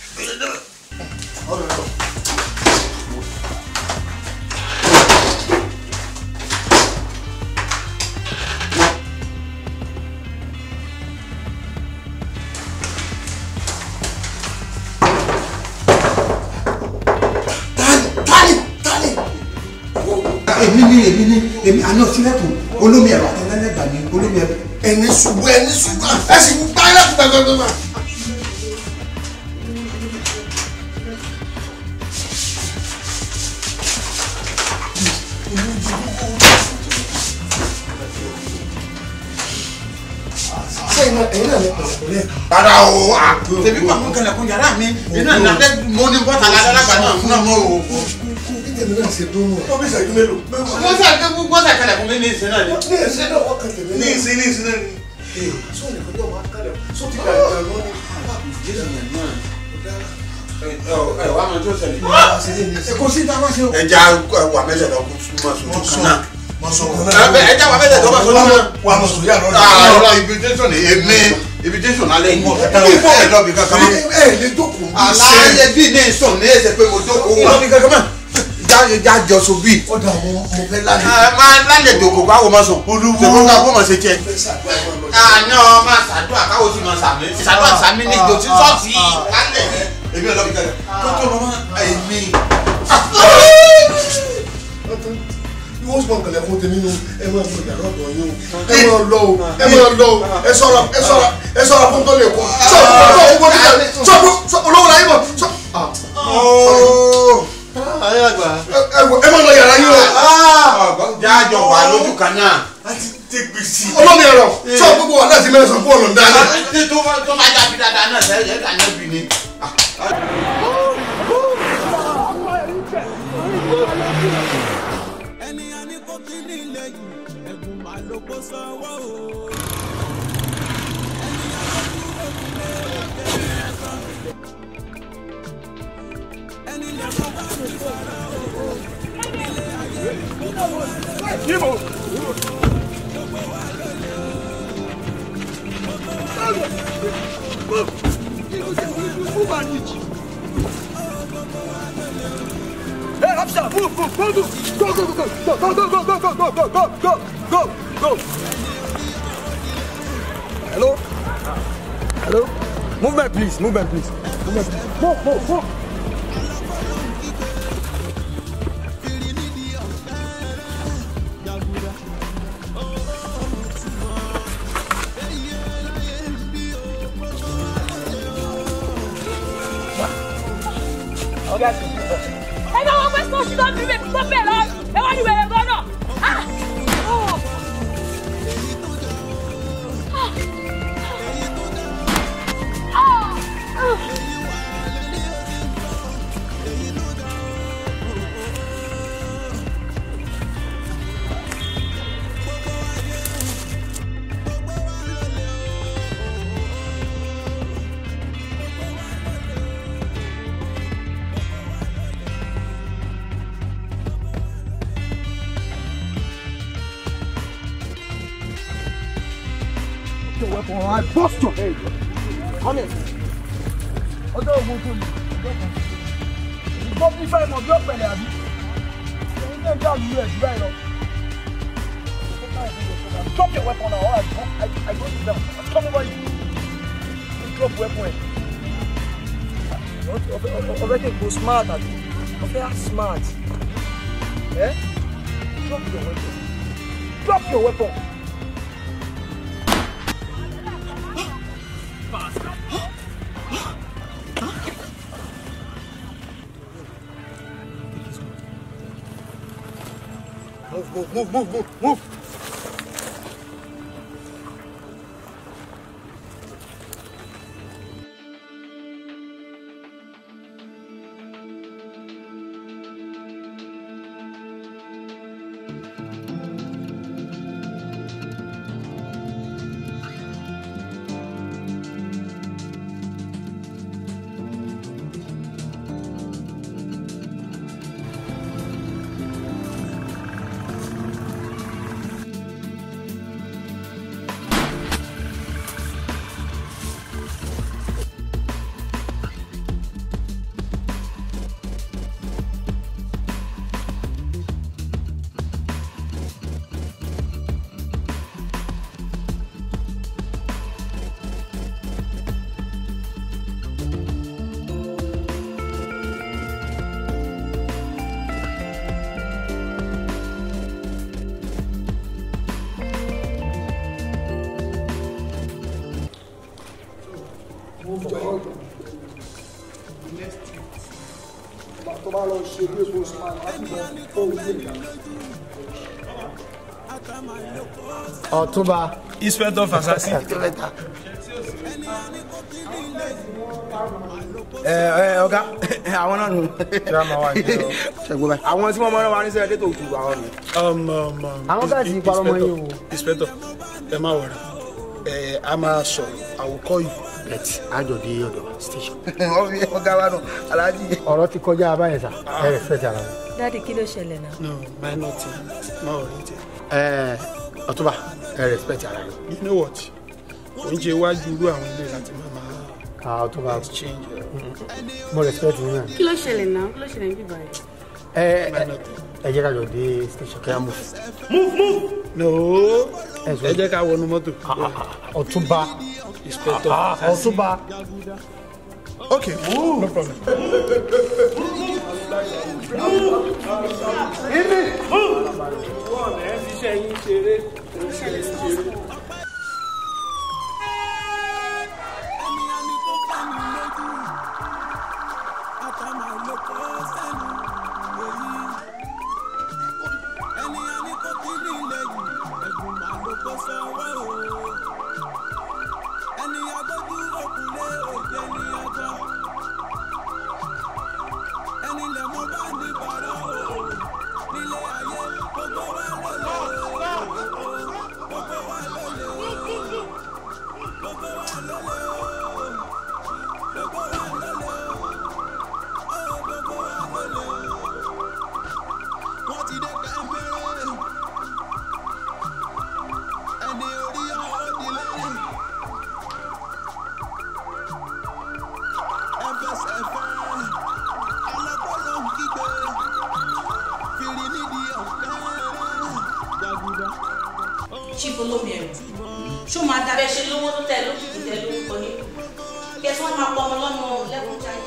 èmi ni èmi ni èmi àná sílẹ̀kùn olómi ẹ̀rọ àtẹlẹ́lẹ́gbà ni olómi ẹ̀rọ. ẹni ṣubú ẹni ṣubú ẹ sì ń gbá ẹlẹ́kùn gbàgbàgbà. sẹ́yìn náà ẹ̀yin náà lè pẹ̀lẹ́ pẹ̀lẹ́. rárá o à tẹ̀bí pa mú kẹlẹ̀kùn yàrá mi iná ìnàdẹ́ mo ní bọ́tà ládàlágbà náà fún náà mọ́ o. tèmi náà ṣe dún wọn. tóbi ṣẹ́jú mélòó. wọ́n sà ké fún bọ́tà kẹlẹ̀kùn mi ní ìsìn náà ni. ní ìsìn náà wọ́n kàn tèmi náà. ní ìsìn ní ìsìn náà ni. sọ nìkan yóò máa kálẹ̀ sọ ti kàlẹ̀ kàlẹ̀ lọ́wọ́ ni. ẹ wàá mọ tó ṣẹlẹ̀. kò sí táwa ṣe o. ẹja wà mẹ́lẹ̀ lọ kó súnmọ́ sójú kan náà. Ẹ ẹ ẹja wà mẹ́lẹ̀ tó bá sójú náà. wà á mọ̀ sórí àná Ah, ọ̀rọ̀ invitation ni èmi invitation alẹ́ yìí. ẹ lọ bí kankan mọ́. ẹ lè jókòó. aláyẹ bí ní sùn ní ẹsẹ̀ pé mo jókòó wà. lọ bí kankan mọ́. já já jọ so bí. ó dà wọ́n mo fẹ́ lálẹ́. ẹ máa lálẹ́ dòkò káwọ́ máa sùn. olúwo ṣèkó ká kó máa ṣe jẹ. àná máa ṣàdúrà káwọ́ sì máa sàmì. ṣàdúrà sàmì ní ìjọ sí ṣọ́ọ̀ṣì lálẹ́. èmi ò lọ bí kankan. tó tó lọ mọ́ èmi. ìwọ sọ nkàlẹ̀ fún tèmi nù ẹ máa lọ yàrá ọ̀dọ̀ yín o ẹ máa lọ o ẹ máa lọ o ẹ ṣọ́ra ẹ ṣọ́ra ẹ ṣọ́ra fún tó lè kọ sọ sọ owó níta sọ sọ olówó la yín bọ sọ. ayé àgbà. ẹ wọ ẹ máa lọ yàrá yín o. jájọ wà lójú kan náà. olómi ẹ̀rọ sọ gbogbo wa láti mẹ́rin sọ fún ọ̀nà dáná. tó bá tó bá jábí dáadáa náà sẹ́yìn ẹ̀ka náà bì ní. ẹni a ní kó kí ní ilé yìí ẹ̀bùn máa ló kó sanwó o. ẹni a ló dúró nílé òkè ẹ̀sán. ẹni lè kó bá mi sọ̀rọ̀ o. ilé ayé gbogbo wa lóye. gbogbo wa lóye o. gbogbo wa lóye o. Hey, officer, move, move, go, move. Go, go, go, go, go, go, go, go, go, go, go, go, go, go, go. Hello? Hello? Movement, please, movement, please. Movement, please. Move, move, move. ẹ bá wọn pẹ́ sọ́ọ̀sì tó ń bí bèbí tó bẹ̀ lọ ẹ wá ní wẹ̀rẹ̀ gan náà. Ah! Oh! Ah! Ah! your weapon or I bust your head. Come here. Ọjọ́ ògùn tó lè. Ìgbọ́ fífẹ́ ìmọ̀ bí ọ̀pẹ̀lẹ̀ àbí. Ẹ̀yin náà jà lù ẹ̀ jù bẹ́ẹ̀ lọ. Drop your weapon now. All right. I, I go sit down. Come over here. Drop weapon ẹ̀. Ọbẹ̀ tẹ̀ go smart àbí. Ọbẹ̀ act smart. Eh? Drop your weapon. Drop your weapon. Move. move move move move move. tó bá lọ ṣe bí epo smart láti lọ fọ ojú ìgbà. ọ̀túnba. inspector fasasi. ẹ ẹ ọ̀gá àwọn náà nù. ṣẹ̀gbọ́n báyìí. àwọn tí wọ́n mọ̀ náà wà ní sẹ́yìn tó kù àwọn nù. àwọn guys yìí parọ́ mọ́ yín o. inspector ẹ má wọra ẹ a máa sọ̀rọ̀ àwòkọ́ yìí. bẹ́ẹ̀ni àjọ di ọ̀dọ̀ station. ọ̀gá wa nù aláàjì. ọ̀rọ̀ ti kọjá abáyẹn sà ẹ rẹ̀ fẹ́ ti ara wọn. dáàdi kí ló ṣẹlẹ̀ náà. no minor thing má wọrí tẹ. ẹ ọ̀túnba ẹ respect ara yín. you know what oúnjẹ iwájú irú àwọn ilé láti máa máa ah ọ̀túnba exchange. mo respect yín náà. kí ló ṣẹlẹ̀ náà kí ló ṣẹlẹ̀ níbí báyìí. ẹ ẹ ẹ jẹ́ ká jọ dé station kí á move. move move. no ẹ jẹ́ ká wọnú mọ́tò. ọ̀túnba inspector Ah, ọ̀túnba. okay no problem. chief olómi ẹ̀rọ ṣó máa dábẹ́ ṣe lówó tó tẹ̀ lókìkí tẹ̀ lórúkọ ní kí ẹ tí wọ́n máa pọ ọmọ lọ́mọ lẹ́kùn jáde.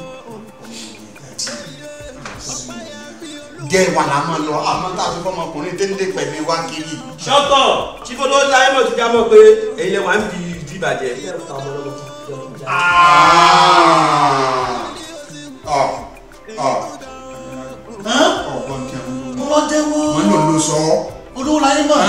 jẹ́ ìwà là máa lọ àmọ́ tá a fi fọmọkùnrin dénúdé pẹ̀lú wá kiri. ṣọ́tọ̀ chief olówó láyé mọ̀ ti já mọ̀ pé èyí lè wà ń di ìdíbàjẹ́. ọ ọ ọgbọ́n tí a ń lò. ọlọ́dẹ́wọ́ wọ́n lò ló sọ ọ́. olówó láyé mọ̀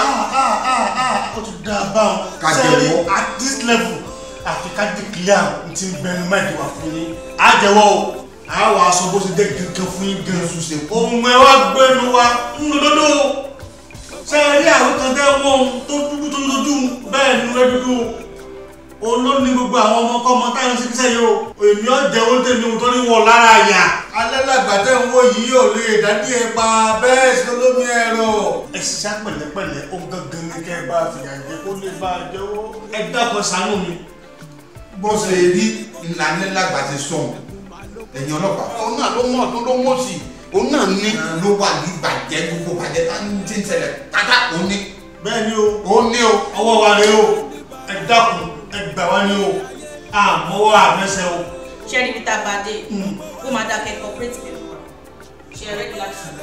ó ti dá a bá wọn Ká sẹ́ẹ̀rì jẹ́wọ́. at this level àfi ká declare n ti bẹnu mẹ́ẹ̀dì wá fún yín á jẹ́wọ́ o á wà aṣọ bó ṣe jẹ́ gẹ́gẹ́ fún yín gan ohun ẹ wá gbẹnu wa ń lòdòdó sẹ́ẹ̀rì àwọn kan tẹ́ wọ́n ohun tó dúdú tó lójú bẹ́ẹ̀ ni rẹ́ dúdú olóní gbogbo àwọn ọmọ kọ́ ọmọ táwọn ṣe kíṣẹ́ yìí o èmi ọ̀ jẹ́wọ́ tèmi ò tó ní wọ̀ lára àyà alẹ́ làgbàtẹ́ ń wò yìí ò lè dádì ẹ pa bẹ́ẹ̀ sí olómi ẹ̀rọ. ẹ ṣiṣẹ́ pẹ̀lẹ́pẹ̀lẹ́ ó gangan ní kẹ́ ẹ bá fìyà jẹ kó lè bá a jẹ́wọ́. ẹ dákun ṣàánú mi. bó ṣe rí ìlànà lágbà ti sọ ẹ̀yìn ọlọ́pàá òun náà ló mọ̀ tó ló mọ̀ sí òun náà ní ló wà ní ìbàjẹ́ gbogbo bàjẹ́ tá ń tí ń ṣẹlẹ̀ pátá òun ní. bẹ́ẹ̀ ni o. ó ní o. ọwọ́ wa rèé o ẹ dákun ẹ gbà wá ní o àmọ́wọ́ àmẹ́sẹ̀ o. ṣé rí peter bade ó máa dákẹ́ corporate pẹ̀lú wa ṣe é rẹ́gí láti sùn.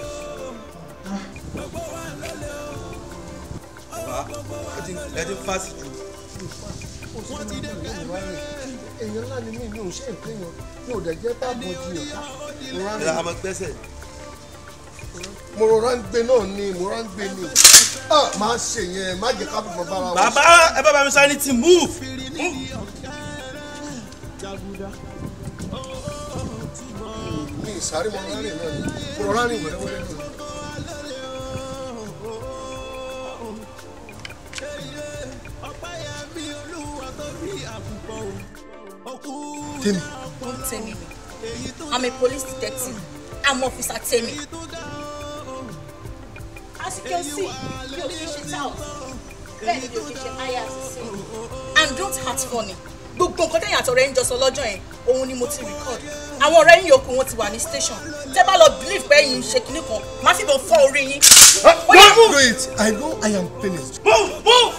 ẹ ti fásitì. èèyàn ńlá ni mí mi ò ṣe nǹkan èèyàn mi ò dẹ̀ jẹ́ bá mọ jiyàn ká. ìlà àmọ́ gbẹ́sẹ̀. mo rọra ń gbé náà ni mo rọra ń gbé ni ah máa ṣe yẹn má jẹ́ ká fífọ bára wa. bàbá ẹ bá bá mi sáré ti move. mi ìsáré mo rọra rìn náà ni mo rọra rìn wẹ́rẹ́wẹ́rẹ́ náà. Temi. Don't tell me. I'm a police detective. I'm Officer Temi. As you can see, mi ò kí ṣe tout. Bẹ́ẹ̀ni mi ò kí ṣe aya àṣìṣe. And don't act funny. Gbogbo nǹkan tẹ̀yìn àtọ̀rẹ́ ń jọ sọ lọ́jọ́ yẹn, òun ni mo ti record. Àwọn ọ̀rẹ́ yín yòókù wọn ti wà ní station. Tẹ́ bá lọ believe pé ẹ̀yin ń ṣe kinní kan, má fi bọ̀ fọ́ orí yín. Ó yá, Don't do it. I know I am finished. Move, move.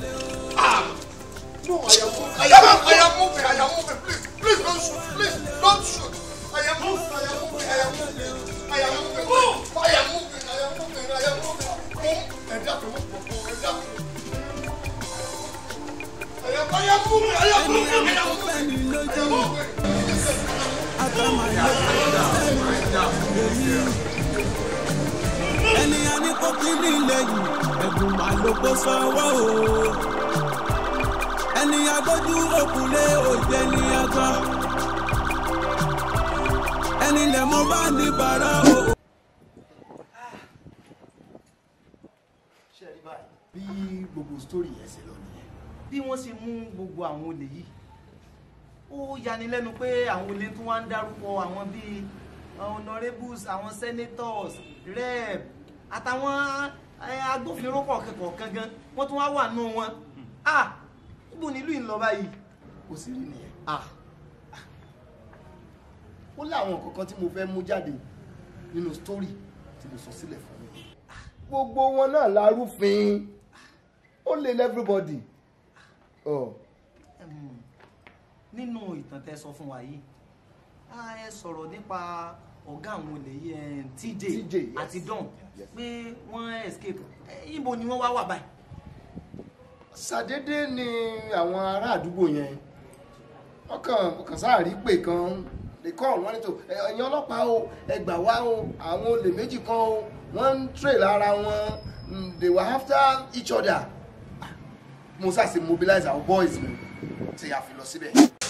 No, I am moving. I am, I am moving. I am moving. Please, please don't shoot. Please don't shoot. I am moving. I am moving. I am moving. I am moving. Move. I am moving. I am moving. I am moving. Move. Ẹ dákun mú pọ̀ pọ̀. Ẹ dákun. I am, I am moving. I am moving. I am moving. I am moving. ẹni a ní kó kí ní lẹ́yìn ẹ̀gùn máa ló kó sọ́wọ́ o ẹni agbójú òkúlé òjẹ́ ní agbá ẹni lẹ̀ mọ́ bá ní bàrà o. ṣe rí báyìí bí gbogbo sítórì yẹn ṣe lọ nìyẹn bí wọ́n ṣe mú gbogbo àwọn olè yìí ó yanilẹ́nu pé àwọn olè tún wá ń dárúkọ àwọn bíi honourables àwọn senators rep àtàwọn eh, agbófinró kọ̀ọ̀kan kọ̀ọ̀kan gan wọ́n tún wá wà nù wọn ah níbo nílùú yìí ń lọ báyìí kò sí rí nìyẹn ah ó láwọn kankan tí mo fẹ́ mú jáde nínú sítórì tí mo sọ sílẹ̀ fún mi gbogbo wọn náà la rúfin ó lè lẹ́fíríbọ̀dì. nínú ìtàn tẹ́ sọ fún wa yìí a ẹ sọ̀rọ̀ nípa ọ̀gá àwọn olè yìí ẹ̀, TJ àti Don pé wọ́n escape Eh, ibo ni wọ́n wá wà báyìí. ṣàdédé ni àwọn ará àdúgbò yẹn wọ́n kàn wọ́n kàn sáà rí pé kan lè kọ́ wọ́n ní tó ẹ̀yin ọlọ́pàá o ẹ gbà wá o àwọn olè méjì kan o wọ́n ń trail ara wọn mm, they were after each other Ah, mo sáà ṣe mobilize our boys mi tí a fi lọ síbẹ̀.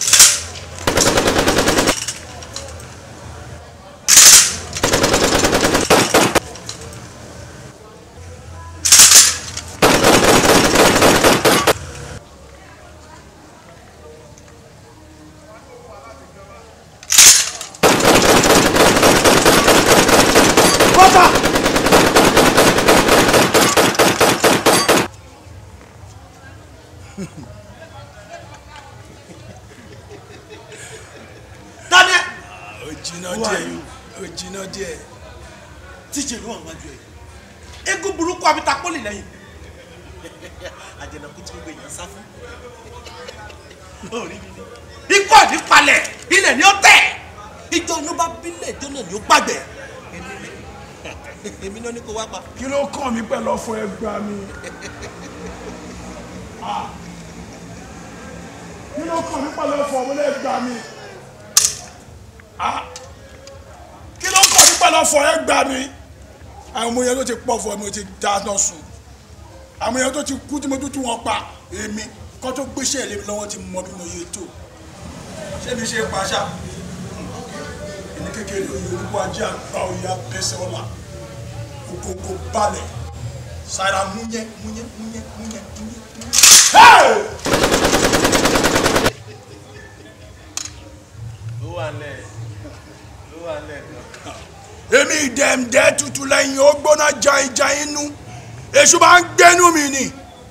Bọ́tà! Daniel. ó jiná díẹ̀ ó jiná díẹ̀. tíjẹ ló wà wájú ẹ eégún burúkú abita pọ́lì lẹ́yìn àjẹnàkú tí gbogbo èèyàn sá fún lórí mi ni ikú àdí palẹ̀ ilẹ̀ ni ó tẹ̀ ìjọ inú bá bílẹ̀ ìjọ náà ni ó gbàgbẹ́ èmi náà ní kó wá pa. kí ló kàn mí pẹ̀lú ọ̀fọ̀ ẹgbà mi. Ah. kí ló kàn mí pẹ̀lú ọ̀fọ̀ ọmọdé ẹgbà mi. Ah. kí ló kàn mí pẹ̀lú ọ̀fọ̀ ẹgbà mi. àwọn ọmọ yẹn tó ti pọ̀ fún mi ó ti dáná sùn àwọn yẹn tó ti kú tí mo tún tún wọn pa èmi kó tó gbéṣẹ́ lé mi lọ́wọ́ ti mọ bí mo yẹ tó ṣé mi ṣe pàṣà ẹni kékeré oyè olúkọ ajé àgbà oyè abẹ́sẹ̀ ọ̀la gbogbo balẹ̀ sára múnyẹ́ múnyẹ́ múnyẹ́ múnyẹ́ múnyẹ́. Hey! ló wà lẹ̀ ló wà lẹ̀ gan. èmi ìdẹ̀mdẹ́ tutù lẹ́yìn ó gbóná jainjain nú èṣù máa ń gbénú mi ni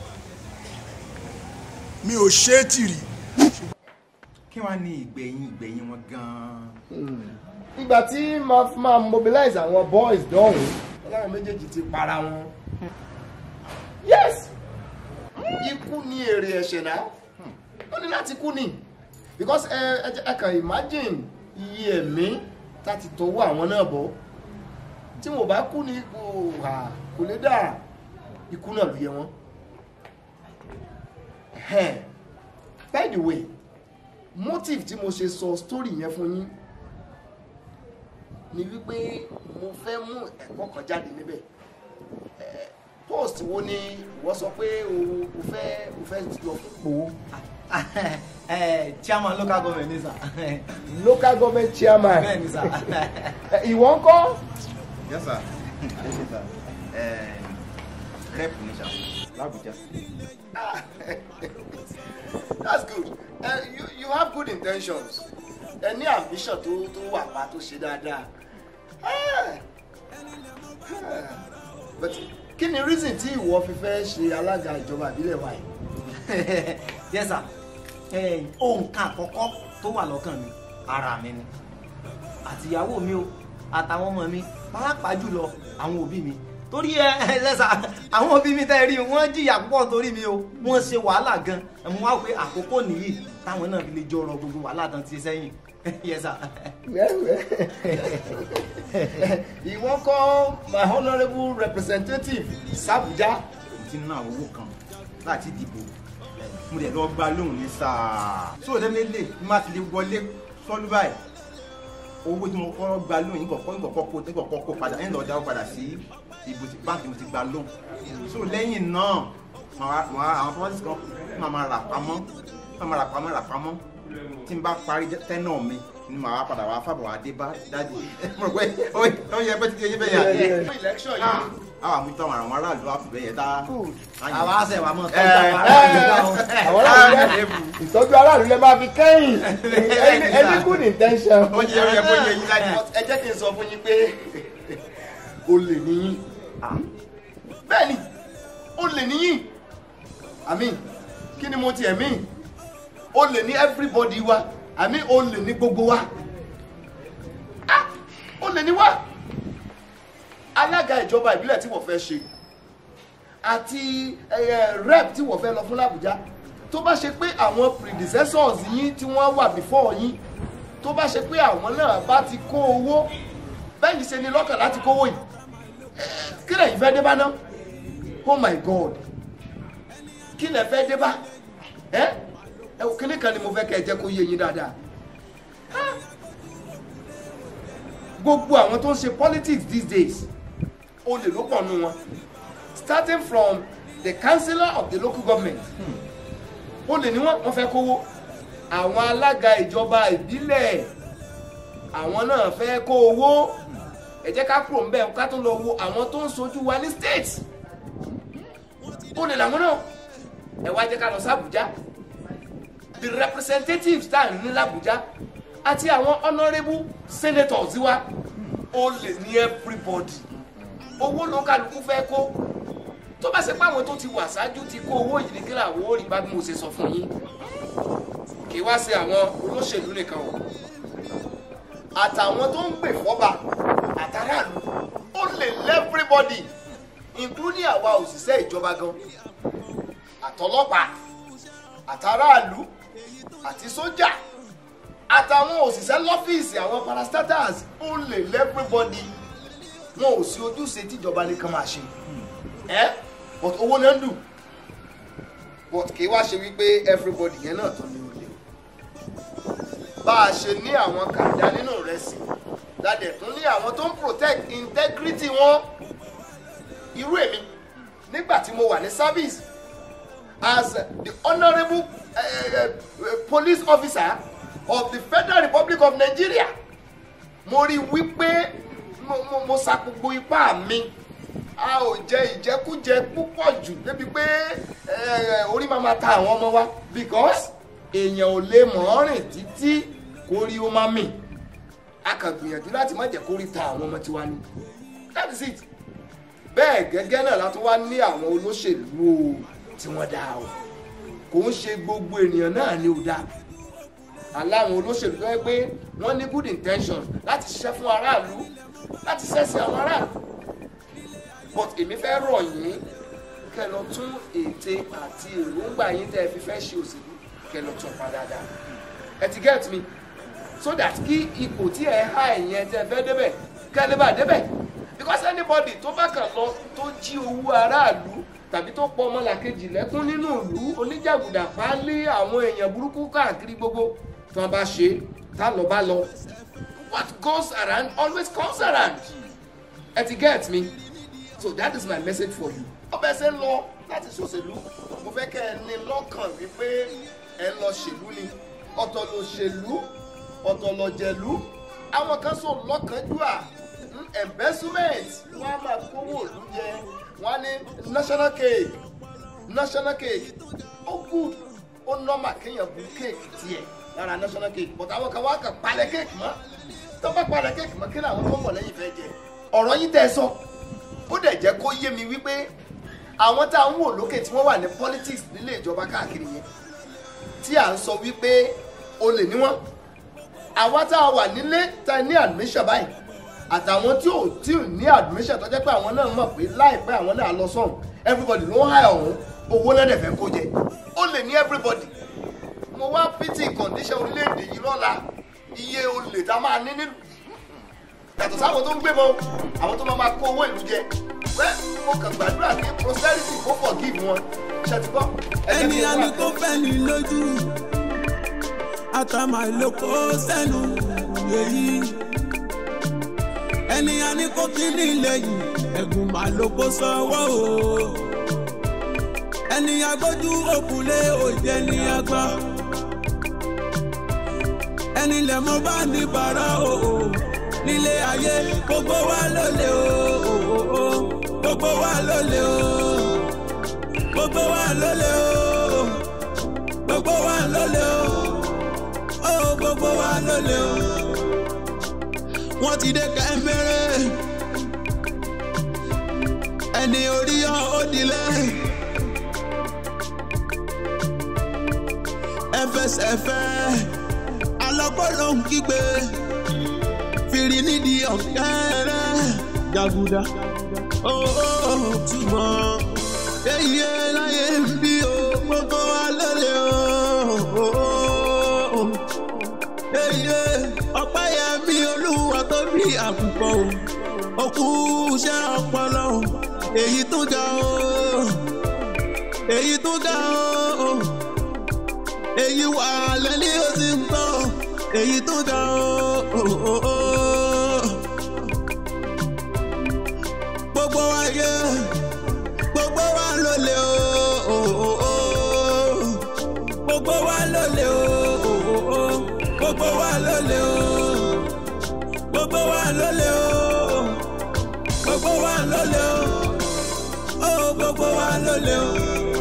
mi ò ṣe é tìrì. kí wàá ní ìgbẹ̀yìn ìgbẹ̀yìn wọn gan-an. ìgbà tí máa fi máa mobilize àwọn boys dọ̀hún ọlọ́run méjèèjì ti para wọn. yes ikú ni èrè ẹ̀ṣẹ̀ náà ó ní láti kú ni because ẹ ẹ jẹ́- ẹ kàn imagine iye ẹ̀mí láti tọwọ́ àwọn náà bọ́ tí wọn ò bá kú ni kò hà kò lè dà ikú náà ló yẹ wọn. Ẹhẹ́n. by the way motive tí mo ṣe sọ story yẹn fún yín ni wípé mo fẹ́ mú ẹ̀kọ́ kan jáde níbẹ̀ Eh, post wo ni ìwọ sọ pé o o fẹ́ o fẹ́ lọ fún ẹ chairman local government ni sir. local government chairman bẹ́ẹ̀ ni sir. ìwọ ń kọ́ yes sir yes sir Eh, rep ni sir l'Abuja. that's good uh, you you have good intentions ẹ ní ambition tó tó wà pa tó ṣe dáadáa Ah. Ah. but kí ni reason tí ìwọ fi fẹ́ ṣe alága ìjọba ìbílẹ̀ wa yìí. yes sir ẹ ohun kan àkọ́kọ́ tó wà lọ́kàn mi ara mi ni àtìyàwó mi o àtàwọn ọmọ mi pàápàá jùlọ àwọn òbí mi torí ẹ ẹ lẹ́sà àwọn òbí mi tẹ́ ẹ rí wọ́n jìyà púpọ̀ torí mi o wọ́n ṣe wàhálà gan ẹ̀ mo wá pé àkókò nìyí táwọn náà fi lè jọ ọ̀rọ̀ gbogbo wàhálà tán ti sẹ́yìn yes sir. ìwọ kọ́ my honourable representative sàbújá. ti ná àwọn owó kan láti dìbò mo dẹ̀ lọ gba lóhùn ní sáà so definitely bí má ti lè wọlé sọ́lú báyìí owó tí mo kọ́ gba lóhùn yìí kọ̀ọ̀kan kọ̀ọ̀kan kó kọ̀ọ̀kan kó padà ẹ̀yìn lọ́ọ́ dáwọ́ padà sí ibo tí báńkì mo ti gba lóhùn so lẹ́yìn náà màá màá àwọn properties kan máa máa rà pamọ́ máa máa rà pamọ́ rà pamọ́ tí n bá parí tẹ́nà mi ni màá padà wá fàbọ̀ wá dé bá dájú mo rò pé ó yẹ pé títí eyín bẹ́ẹ̀ yà dé election yìí. àwọn àmútọ́ àwọn aráàlú àfìbẹ́ yẹn tá àwa àṣẹ wa mọ̀ tọ́jú àwọn aráàlú báwọn. àwọn aráàlú lẹ ìtọ́jú aráàlú lẹ máa fi kẹ́yìn Any- any good intention. Ó yẹ, ó yẹ kó yẹ yín láti. ẹ jẹ́ kí n sọ fún yín pé olè níyìn bẹ́ẹ̀ ni olè níyìn àmì kí ni mo tiẹ̀ mí olè ní everybody wa àmì olè ní gbogbo wa Ah, olè ní wa alága ìjọba ìbílẹ̀ tí wọ́n fẹ́ ṣe àti eh, rep tí wọ́n fẹ́ lọ fún làbújá tó bá ṣe pé àwọn predecessors yín tí wọ́n wà before yín tó bá ṣe pé àwọn náà bá ti kó owó bẹ́ẹ̀ ni ṣe ni lọ́kàn láti kówó yìí Eh, kí lẹ́yìn fẹ́ dé bá ná oh my god kí lẹ́ fẹ́ dé bá ẹ ẹ wò kíní kan ni mo fẹ́ kẹ́ ẹ jẹ́ kó yé yín dáadáa Ah. gbogbo àwọn tó ń ṣe politics these days olè ló pọ̀ nù wọn starting from the councillor of the local government olè ni wọ́n wọ́n fẹ́ kówó àwọn alága ìjọba ìbílẹ̀ àwọn náà fẹ́ kó owó ẹ jẹ́ ká kúrò ńbẹ̀ ká tó lọ wo àwọn tó ń sojú wa ní state olè làwọn náà ẹ wá jẹ́ ká lọ sí Àbújá the representatives tá à ń ní l'Àbújá àti àwọn honourable senators wa olè ní everybody owó ló kálukú fẹ́ kó tó bá ṣe pé àwọn tó ti wà ṣáájú ti kó owó yìí ní kí làwọn ò rí bá bí mo ṣe sọ fún yín kì í wá sí àwọn olóṣèlú nìkan o àtàwọn tó ń gbè fọ́ba àtàràlù ó lè lẹ́fíríbọ́dì including àwa òṣìṣẹ́ ìjọba gan àtọlọ́pàá àtàràlù àti sójà àtàwọn òṣìṣẹ́ lọ́fíìsì àwọn parastatals ó lè lẹ́fíríbọ́dì wọn ò sí ojúṣe tíjọba nìkan máa ṣe ẹ but owó náà ń dùn but kì í wá ṣe wípé everybody yẹn náà tó ní olè bá a ṣe ní àwọn kàdá nínú ìrẹsì ládẹ̀ tún ní àwọn tó ń protect integrity wọn irú èmi nígbà tí mo wà ní service as the honourable uh, police officer of the federal republic of nigeria mo rí wípé mo mo mo sa gbogbo ipá mi a ò jẹ ìjẹkújẹ púpọ̀ jù débi pé eh, orí máa ma ta àwọn ọmọ wa because èèyàn ò lè mọ̀ ọ́ rìn títí kó rí ó máa mì a kàn gbìyànjú láti má jẹ́ kó rí ta àwọn ọmọ tiwa ni that is it bẹ́ẹ̀ gẹ́gẹ́ náà la tún wá ní àwọn olóṣèlú o tí wọ́n dá o kò ń ṣe gbogbo ènìyàn náà ni ò dá aláwọn olóṣèlú tó yẹ pé wọ́n ní good intention láti ṣiṣẹ́ fún aráàlú láti ṣẹ́sìn àwọn aráàlú but èmi fẹ́ rọ̀ yín kẹ́ lọ tún ète àti èròǹgbà yín tẹ́ ẹ fi fẹ́ ṣe òṣèlú kẹ́ lọ tún pa dáadáa ẹ ti get me so that kí ipò tí ẹ há ẹ̀yẹn tẹ́ ẹ fẹ́ débẹ̀ kẹ́ ẹ lè bá débẹ̀ because anybody tó bá kàn lọ tó jí owó aráàlú tàbí tó pọ̀ ọmọlàkejì lẹ́kún nínú ìlú oníjàgùdà pálí àwọn èèyàn burúkú káàkiri gbogbo tí wọ́n bá ṣe tá lọ bá lọ what goes around always comes around ẹ ti get me so that is my message for you. ọbẹ̀ ṣe ń lọ láti ṣòṣèlú mo fẹ́ kẹ́ ẹ ní lọ́kàn wípé ẹ ń lọ ṣèlú ni ọ̀tọ̀ ló ṣèlú ọ̀tọ̀ lọ jẹ̀lú àwọn kan sọ lọ́kànjúà mm, embezzlement wọ́n á máa kówó òlú jẹ wọ́n á ní national cake national cake ó good ó normal kéèyàn bu cake tiẹ̀ lára national cake but àwọn kan wá kàn palẹ̀ cake mọ́ tó bá palẹ̀ cake mọ́ kí ni àwọn tó ń bọ̀ lẹ́yìn fẹ́ jẹ ọ̀rọ̀ yín tẹ́ ẹ sọ ó dẹ̀ jẹ́ kó yé mi wípé àwọn tá à ń wò lókè tí wọ́n wà ní politics nílé ìjọba káàkiri yẹn tí à ń sọ wípé olè ní wọ́n àwa tá a wà nílé tá a ní admission báyìí àtàwọn tí ò tí ò ní admission tó jẹ́ pé àwọn náà mọ̀ pé láìpẹ́ àwọn náà lọ sọ̀hún everybody ló ń hà ọ̀hún owó náà dẹ̀ fẹ́ kó jẹ ó lè ní everybody mo wá pity condition orílẹ̀-èdè yìí lọ́la iye olè tá a máa ní nílùú yàtọ̀ sáwọn tó ń gbé mọ́ àwọn tó máa máa kó owó ìlú jẹ pé mo kàn gbàdúrà pé prosperity kó forgive wọn ṣe ti gbọ́ ẹ̀jẹ̀ ẹni mi àní wà kò fẹ́ ní lójú àtàmà ìlòkó sẹ́nu èyí ẹni àní kò kí ní lẹ́yìn ẹ̀gùn mà ló kó sọ́wọ́ o ẹni agbójú òkúlé òjẹ́ ní agbá ẹni lẹ́mọ́ bá ní bàrà o nílé ayé gbogbo wa lólè o gbogbo wa lólè o gbogbo wa lólè o gbogbo wa lólè o ó gbogbo wa lólè o wọ́n ti dé kẹ́mẹ́rẹ́ ẹni orí yọ ó dilẹ̀ ẹfẹsẹ̀fẹ́ alọ́gbọ́n ló ń kígbe fìrí nídìí ọ̀kẹ́rẹ́ jàgùdà ó túmọ̀ èyí láyé ń bí o gbogbo wa lólè o èyí ọ̀pẹ́ yẹn bí olúwa tó bí àkùkọ o òkú iṣẹ́ ọpọlọ o èyí tó ga o èyí tó ga o èyí wà lẹ́ni ó sì ń bọ̀ èyí tó ga o. gbogbo wa yẹ gbogbo wa lólè o. gbogbo wa lólè o. gbogbo wa lólè o. gbogbo wa lólè o. gbogbo wa lólè o. gbogbo wa lólè o.